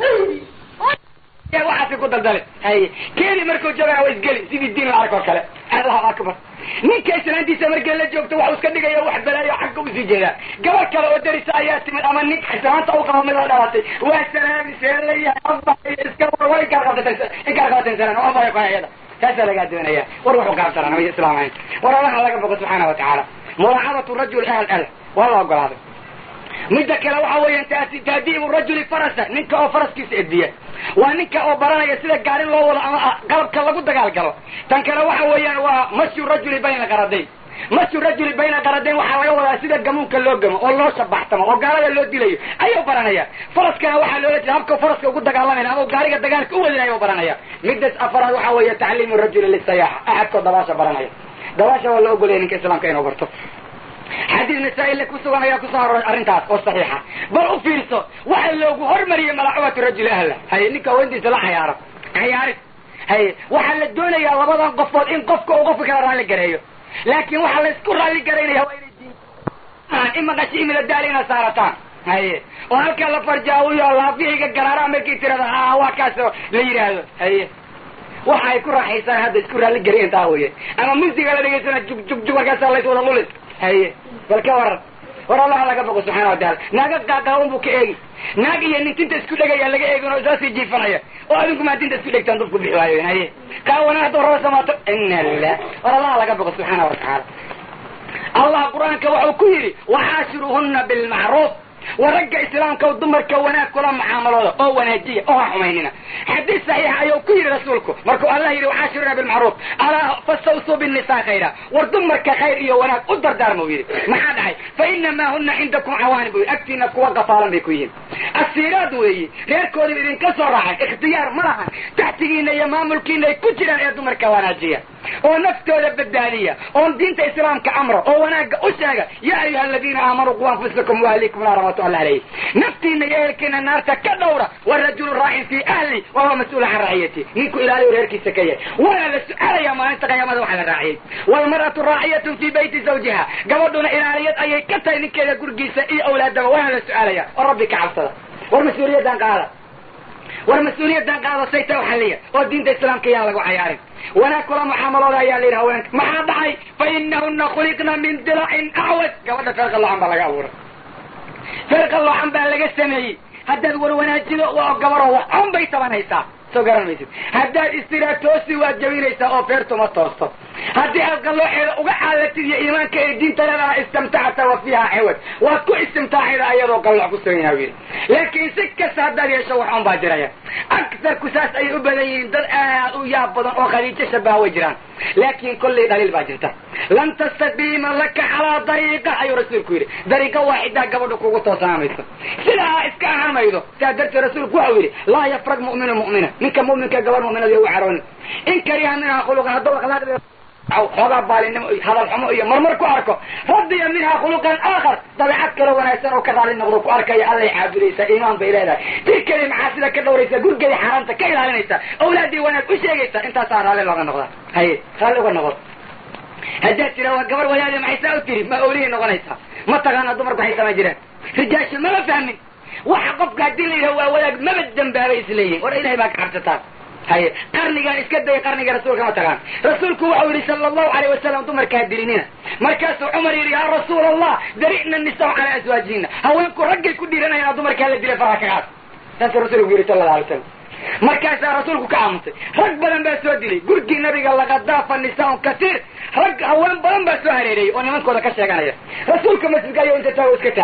waxaasi ku daldalin haye keeni markuu joogana waa isgeli sidii diin la ark oo kale allahu akbar ninka islaantiisa markay la joogto waxu iska dhigaya wax balaayo xagga usii jeedaa gabar kale oo darisa ayaa timid ama nin islaanta u qabo mid la dhalatay waa salaami seelayahay abayo iska war war inkaar qabtatan inkaar qabatan salan oo abayo kayada taasaa lagaa doonaya war wuxuu kaabsaran ama islaam ahayn war allaha laga boqo subxaana wa tacaala mulaacabatu rajul ahl al waa la ogolaaday midda kale waxa weeyaan taadiibu rajuli farasa ninka oo faraskiisa ediya waa ninka oo baranaya sida gaari loo wado ama qalabka lagu dagaal galo tan kale waxa weeyaan waa masyu rajuli bayna qaradayn masyu rajuli bayna qaradayn waxaa laga wadaa sida gamuunka loo gamo oo loo shabaxtamo oo gaalada loo dilayo ayuu baranaya faraskana waxaa loola jeeda habka faraska ugu dagaalamayna ama gaariga dagaalka u wadinaya u baranaya midas afaraad waxa weeye tacliimu rajuli lisayaaxa axadkoo dabaasha baranaya dabaasha waa la ogolaya ninka islaamka inuu barto xadiis nasaa-ile ku sugan ayaa kusoo aroray arrintaas oo saxiixa bal u fiirso waxa loogu hormariyey malaacubatu rajuli ahla haye ninka haweentiisa la cayaaro cayaarid haye waxaa la doonayaa labadan qofood in qofka uu qofka kala raalli gareeyo laakin waxaa la isku raalli garaynaya waa inay diin in maqashi imila daali inaad saarataan haye oo halkaa la farjaawiyo laafihiga garaara markii tirada ha waa kaas la yidhaahdo haye waxa ay ku raaxaysaan hadda isku raalli garayen taa weye ama musiga la dhegaysana jug jug jug markaasa lays wada lulis haye bal ka waran war allaha laga boqo subxana wataala naaga qaaqaawan buu ka eegi naag iyo nin tinta isku dhegaya laga eegin oo isaasii jiifanaya oo adinku maa tinta isku dhegtaan dadku bixi waayo haye kaawana hadduu raba samaato ina lilah war allaha laga boqo subxaana wa tacaala allah qur-aanka wuxuu ku yidhi waxaashiruhuna bilmacruuf wa ragga islaamka dumarka wanaag kula mucaamalooda oo wanaajiya oo ha xumaynina xadiis saxiixa ayuu ku yidhi rasuulku markuu allah yidhi waxaashiruna bilmacruuf alaa fastawsuu binnisaa khayra war dumarka khayr iyo wanaag u dardaarma u yidhi maxaa dhacay fa inamaa huna cindakum cawaani bu yidhi agtiina kuwa gafaalan bay ku yihiin asiiraad weeyi reerkoodiba idinka soo raacay ikhtiyaar ma lahan taxtigiina iyo maamulkiina ay ku jiraan ee dumarka wanaajiya oo naftooda badbaadiya oon diinta islaamka amra oo wanaagga u sheega yaa ayuha aladiina aamanuu qu anfusakum waahlikum naara matu alla alayhi naftiina iyo ehelkiina naarta ka dhowra warajulu raacin fii ahli wa huwa mas-uula can raaciyati ninku ilaaliyo reerkiisa ka yahay waana la su-aalaya maalinta qiyaamada waxa la raaciyey waalmar'atu raaciyatun fii bayti zawjiha gabadhuna ilaaliyad ayay ka tahay ninkeeda gurigiisa iyo awlaadaba waana la su-aalaya oo rabbi ka cabsada war mas-uuliyaddan qaada war mas-uuliyaddan qaado sayta u xalliya oo diinta islaamka yaan lagu cayaarin wanaag kula mucaamalooda ayaa la yidhi haweenka maxaa dhacay fa inahuna khuliqna min dilacin acwad gabadha feer qalloocan baa laga abuuray feer qalloocan baa laga sameeyey haddaad war wanaajido waa gabaroo wax on bay tabanaysaa soo garan maysid haddaad istiraa toosi waad jabinaysaa oo feertuma toosto haddii aad qallooceeda uga caalatid iyo iimaanka ee diinta leedaha istimtacta wa fiiha ciwad waad ku istimtaacayda ayadoo qallooc ku sugan yaha yidhi laakiin si kasta haddaad yeesho wax on baa jiraya agsarku saas ayay u badan yihiin dad aad u yaab badan oo khadiijo shabaha way jiraan laakiin kollay dhaliil baa jirta lan tastaqiima laka calaa dariiqa ayuu rasuulku yidhi dariiqa waaxidaa gabadha kugu toosaamayso sidaa iska ahaan maydo sidaa darteed rasuulku waxau yidhi laa yafrag mu'minu mu'mina ninka mu'minka gabar mu'minada u caroonin in kariha minhaa khuluqan hadduu akhlaaqdeeda xoogaa baalinimo iyo hadal xumo iyo marmar ku arko radiya minha khuluqan aakhar dabeecad kale wanaagsan oo ka raali noqdo ku arkaya allay caabudaysaa iimaan bay leedahay tir keli macaasida ka dhawraysa gurgeeda xaaraanta ka ilaalinaysa awlaadii wanaag u sheegaysa intaasaa raalli looga noqdaa haye raalli uga noqdo haddaad tira waa gabar wadaade maxay saa u tiri ma awlihii noqonaysaa ma taqaana dumarku waxay samayn jireen rijaasha mama fahmin waxa qofka haddii la yidhaha waa wadaag maba dambaabay isleeyihin war ilahay baa ka cabsataan haye qarnigaan iska daya qarniga rasuulka ma taqaan rasuulku waxau yidhi sala allahu alayh wasalam dumarka ha dilinina markaasuu cumar yidhi yaa rasuul allah dari'na nisaa calaa aswaajihina haweenku raggay ku dhiiranayaan dumarka hala dilay faraha kagaas saasuu rasuulku yidhi sala alla alay wasalam markaasaa rasuulku ka aamusay rag badan baa soo dilay gurgii nabiga lakadaafa nisaaun kasiir rag haween badan baa soo hareereeyey oo nimankooda ka sheeganaya rasuulka masjidka ayuu inta taago iska taagay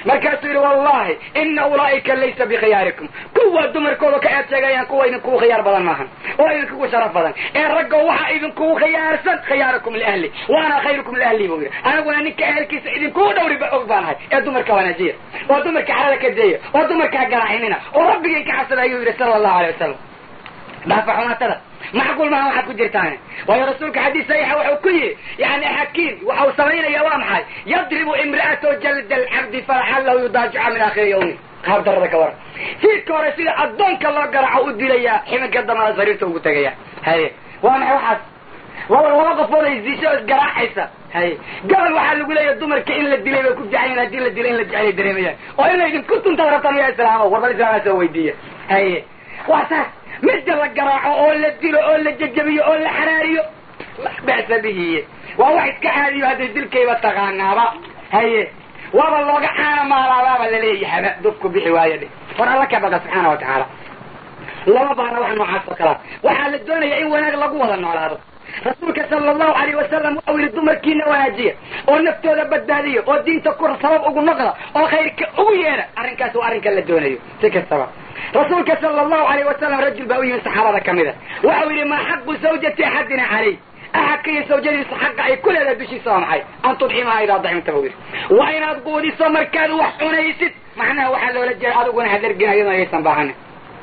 markaasuu yidhi wallahi ina ulaa'ika laysa bikhiyaarikum kuwa dumarkooda ka eed sheegayaan kuwa idinkugu khiyaar badan maahan oo idinkugu sharaf badan ee raggo waxaa idinkugu khiyaarsan khiyaarukum liahli waana khayrukum liahli buu yidhi aniguna ninka ehelkiisa idinkugu dhowri og baanahay ee dumarka wanaajiya oo dumarka xarada ka deeya oo dumarka garaacinina oo rabbigay ka cabsada ayuu yidhi sala allahu alay wasalam dhaafa xumaatada macquul maaha waxaad ku jirtaan waayo rasuulka xadiis saxiixa wuxuu ku yidhi yani xakiim waxa uu samaynaya waa maxay yadribu imra'atahu jalda alcabdi falaxallahu yudaajica min aakhiri yawmi qaab darada ka waran fiidka hore sida addoonka loo garaco u dilayaa ximinka dambana sariirta ugu tegaya haye waa maxay waxaas laba laba qofood ay ziisho o isgaraacaysa haye gabal waxaa lagu leeyahay dumarka in la dilay bay ku fiican hadii la dilay in la jecelay dareemayaan oo in laydinku tuntaad rabtaan ya islaamo warbal islaama soo weydiiya haye waa saas midda la garaaco oo la dilo oo la jajabiyo oo la xaraariyo la ba'sa bihi waa wax iska caadiyo hadday dilkayba taqaanaaba haye waaba looga caana maalaabaaba laleeyahaba dubku bixi waayo dhe war alla ka baqa subxaana wa tacaala lama baana wax noocaas oo kalaa waxaa la doonaya in wanaag lagu wada noolaado rasuulka sala allahu alayh wasalam waxau yidhi dumarkiina wanaajiya oo naftooda badbaadiya oo diinta ku sabab ugu noqda oo khayrka ugu yeedha arrinkaas waa arrinka la doonayo si kastaba rasuulka sala allahu alayh wasalam rajul baa u yimid saxaabada ka mida waxau yidhi maa xaqu zawjati axadina calay axadka iyo sawjadiisu xaqa ay ku leedahay dushiisa waa maxay an tudximaha idaa dacimta buu yidhi waa inaad quudiso markaad wax cunaysid macnaha waxaa loola jeeda adiguna hadargin iyadoo ayaysan baahanin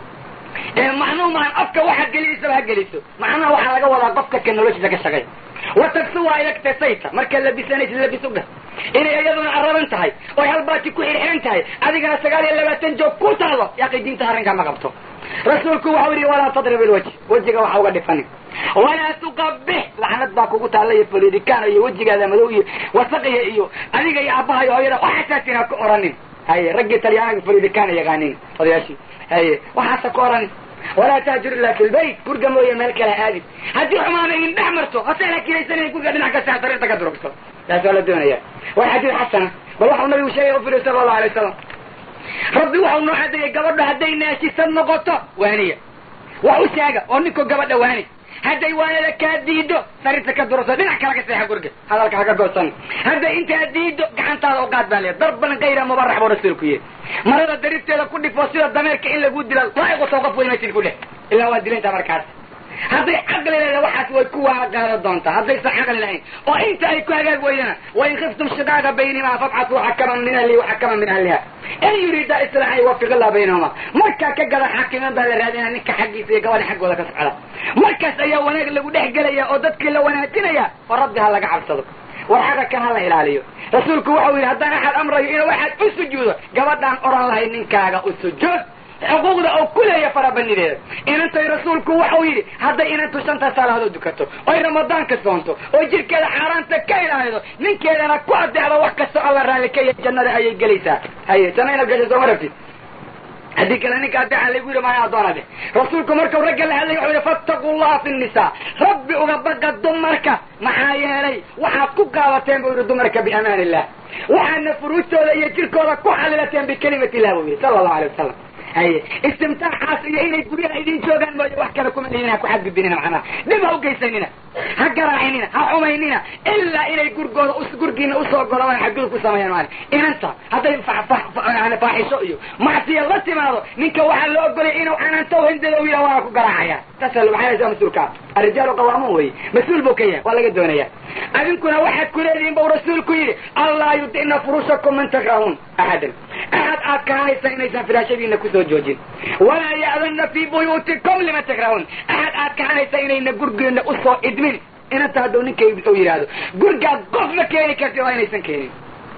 ee macnuhu maan afka waxaad gelinaysa ha geliso macnaha waxaa laga wadaa qofka ka noloshiisa ka shaqay watagsu waa ilagtasayta markaad labisanaysid labis u dheh inay iyaduna araban tahay oy halbaati ku xirxiran tahay adigana sagaal iyo labaatan joog ku taalo yaaqi diinta arrinkaa ma qabto rasuulku waxau yidhi walaa tadrib ilwajh wejiga waxa uga dhifanin walaa tuqabix lacnad baa kugu taalla iyo falidikaan iyo wejigaada madow iyo wasaqiya iyo adiga iyo aabbaha iyo hooyada waxaasaas inaa ku oranin haye raggii talyaanaga falidikaan yaqaanin odayaashii haye waxaasa ku oranin walaa tahjur ila fi lbayt gurga mooye meel kale aadin haddii xumaana idin dhex marto hase lakilaysan gurga dhinac kasta sariirta ka durugto taas waa la doonaya waa xadiid xasana bal waxau nabigu sheegay u firi sala allahu alay wasalam rabbi waxau noo xadeeyay gabadho hadday naashisan noqoto waaniya wax u sheega oo ninkoo gabadha waani hadday waanada kaa diido sariirta ka durugto dhinac kale ka seexa gurga hadalka haka goosan hadday intaa diido gacantaada u qaad baa leeya darban kayra mubarax buu rasuulku yihi marada darifteeda ku dhifo sida dameerka in lagu dila laa'iqoto qof weymaysid ku dheh ilaa waa dilaynta markaas hadday caqli leeda waxaas way ku waana qaada doontaa haddaysan caqli lahayn oo inta ay ku hagaag weydana wain khiftum shiqaaqa baynimaa fabcatuu xakaman min ahlihi waxakaman min ahliha in yuriida islaaxan yuwafiq illah baynahuma markaa ka gada xaakiman baa la raadinaya ninka xaggiisa iyo gabadha xaggooda ka socda markaas ayaa wanaag lagu dhex gelaya oo dadkii la wanaajinaya oo rabbi ha laga cabsado war xaqa kan ha la ilaaliyo rasuulku waxau yidhi haddaan axad amrayo inuu axad u sujuudo gabadhaan oran lahay ninkaaga u sujuud xuquuqda oo ku leeya farabanideeda inantay rasuulku waxau yidhi hadday inantu shanta salaadood dukato oy ramadaanka soonto oo jirkeeda xaaraanta ka ilaalido ninkeedana ku adeecdo wax kastoo alla raalli ka yahay jannada ayay gelaysaa haye janna inaad gasho sooma rabtid haddii kale ninka adeeca laygu yidhi maayo addoona dheh rasuulku markau ragga la hadlay wuxuu yidhi fattaquu llaha fi nnisaa rabbi uga baqa dumarka maxaa yeelay waxaad ku qaadateen buu yidhi dumarka biamaan illah waxaadna furuujtooda iyo jirkooda ku xalilateen bikelimati illah buu yidhi sala allahu alay wasalam haye istimtaaxaas iyo inay guryaha idin joogaan mooye wax kale kuma lihin ha ku xadgudbinina macnaha dhib ha ugeysanina ha garaacinina ha xumaynina ilaa inay gurgooda gurgiina usoo golaan xadgudub ku sameeyaan maali inanta hadday faaxisho iyo macsiya la timaado ninka waxaa la ogolaya inuu canaanto hindada u yidha waana ku garaacaya taasa maxaa mas-uulka arrijaalu qawaamuun wey mas-uul buu ka yahay waa laga doonaya adinkuna waxaad ku leedihiin bau rasuulku yidhi allaa yudicna furushakum man takrahuun axadan axad aad kahanaysan inaysan firaashadiina kusoo joojin walaa ya'danna fii buyuutikum lima takrahuun axad aad kahanaysa inayna gurgeena usoo idmin inanta hadduu ninka u yidhaahdo gurgaad qof ma keeni kartid waa inaysan keenin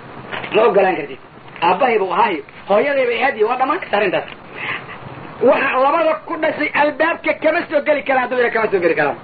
ma ogolaan kartid aabbahay buu ahaayo hooyaday bay ahaadiyo waa dhammaan karta arrintaas waxa labada ku dhashay albaabka kama soo geli karaan hadduu yidha kama soo geli karaan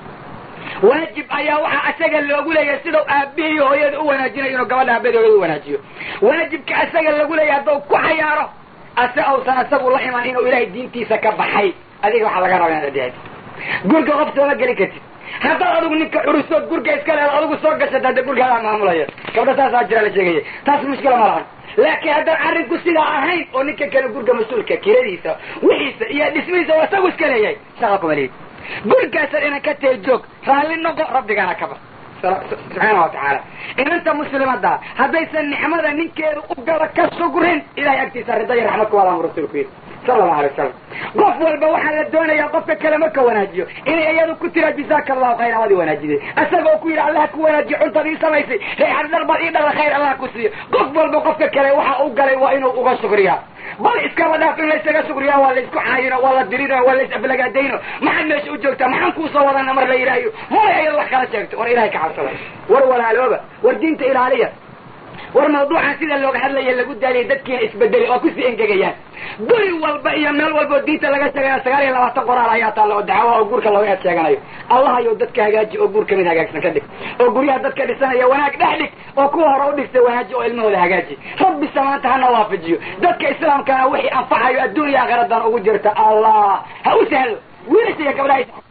waajib ayaa waxaa asaga loogu leeyahay sidau aabihii hooyada u wanaajinayo inuu gabadha aabahedi hooyada u wanaajiyo waajibka asaga lagu leeyahay hadduu ku xayaaro ase ausan asagu la iman inuu ilaahay diintiisa ka baxay adiga waxaa laga raba inaad adeecid gurga qof sooma geli kartid haddaad adigu ninka curusood gurga iska leeda adigu soo gashata hadda gurgaadaa maamulaya gabdha saasaa jira la sheegaya taas mushkila ma lahan laakiin haddaan arrinku sidaa ahayn oo ninka kale gurga mas-uulka kiradiisa wixiisa iyo dhismihiisa waa isagu iska leeyahay shaqa kuma lihid gurigaasaad inan ka tee joog raalli noqo rabbigana ka bar subxaana wa tacaala inanta muslimada haddaysan nicmada ninkeedu u gala ka sugrin ilahay agtiisa rida iyo raxmad kuwaadaan rasuulku yidhi sala allahu alay wasalam qof walba waxaa la doonayaa qofka kale marka wanaajiyo inay iyadu ku tira jazaaka allahu khayr amad i wanaajide isaga oo ku yidhi allah ku wanaajiyo cuntadii samaysay reexad dharbaad ii dhala khayr allah ku siiyo qof walba qofka kale waxa u galay waa inuu uga sugriyaa bal iskaba dhaaf in laysaga sugriyaa waa laysku caayino waa la dirino waa lays aflagaadayno maxaad meesha u joogtaa maxaan kuusoo wadana mar la yidhaahiyo mala iyado wax kala sheegto war ilahay ka cabsada war walaalooba war diinta ilaaliya war mawduucan sida looga hadlaya lagu daaliya dadkiina isbedelay oo kusii engegayaan guri walba iyo meel walbao diinta laga sheegaya sagaal iyo labaatan qoraal ayaa taalla oo dacwo oo guurka looga eed sheeganayo allah ayow dadka hagaaji oo guurka mid hagaagsan ka dhig oo guryaha dadka dhisanaya wanaag dhex dhig oo kuwa hore u dhigtay wanaaji oo ilmahooda hagaaji rabbi samaanta hana waafajiyo dadka islaamkana wixii anfacayo adduun iyo aakhiradan ugu jirta allah ha u sahlo wiilasha iyo gabdhaha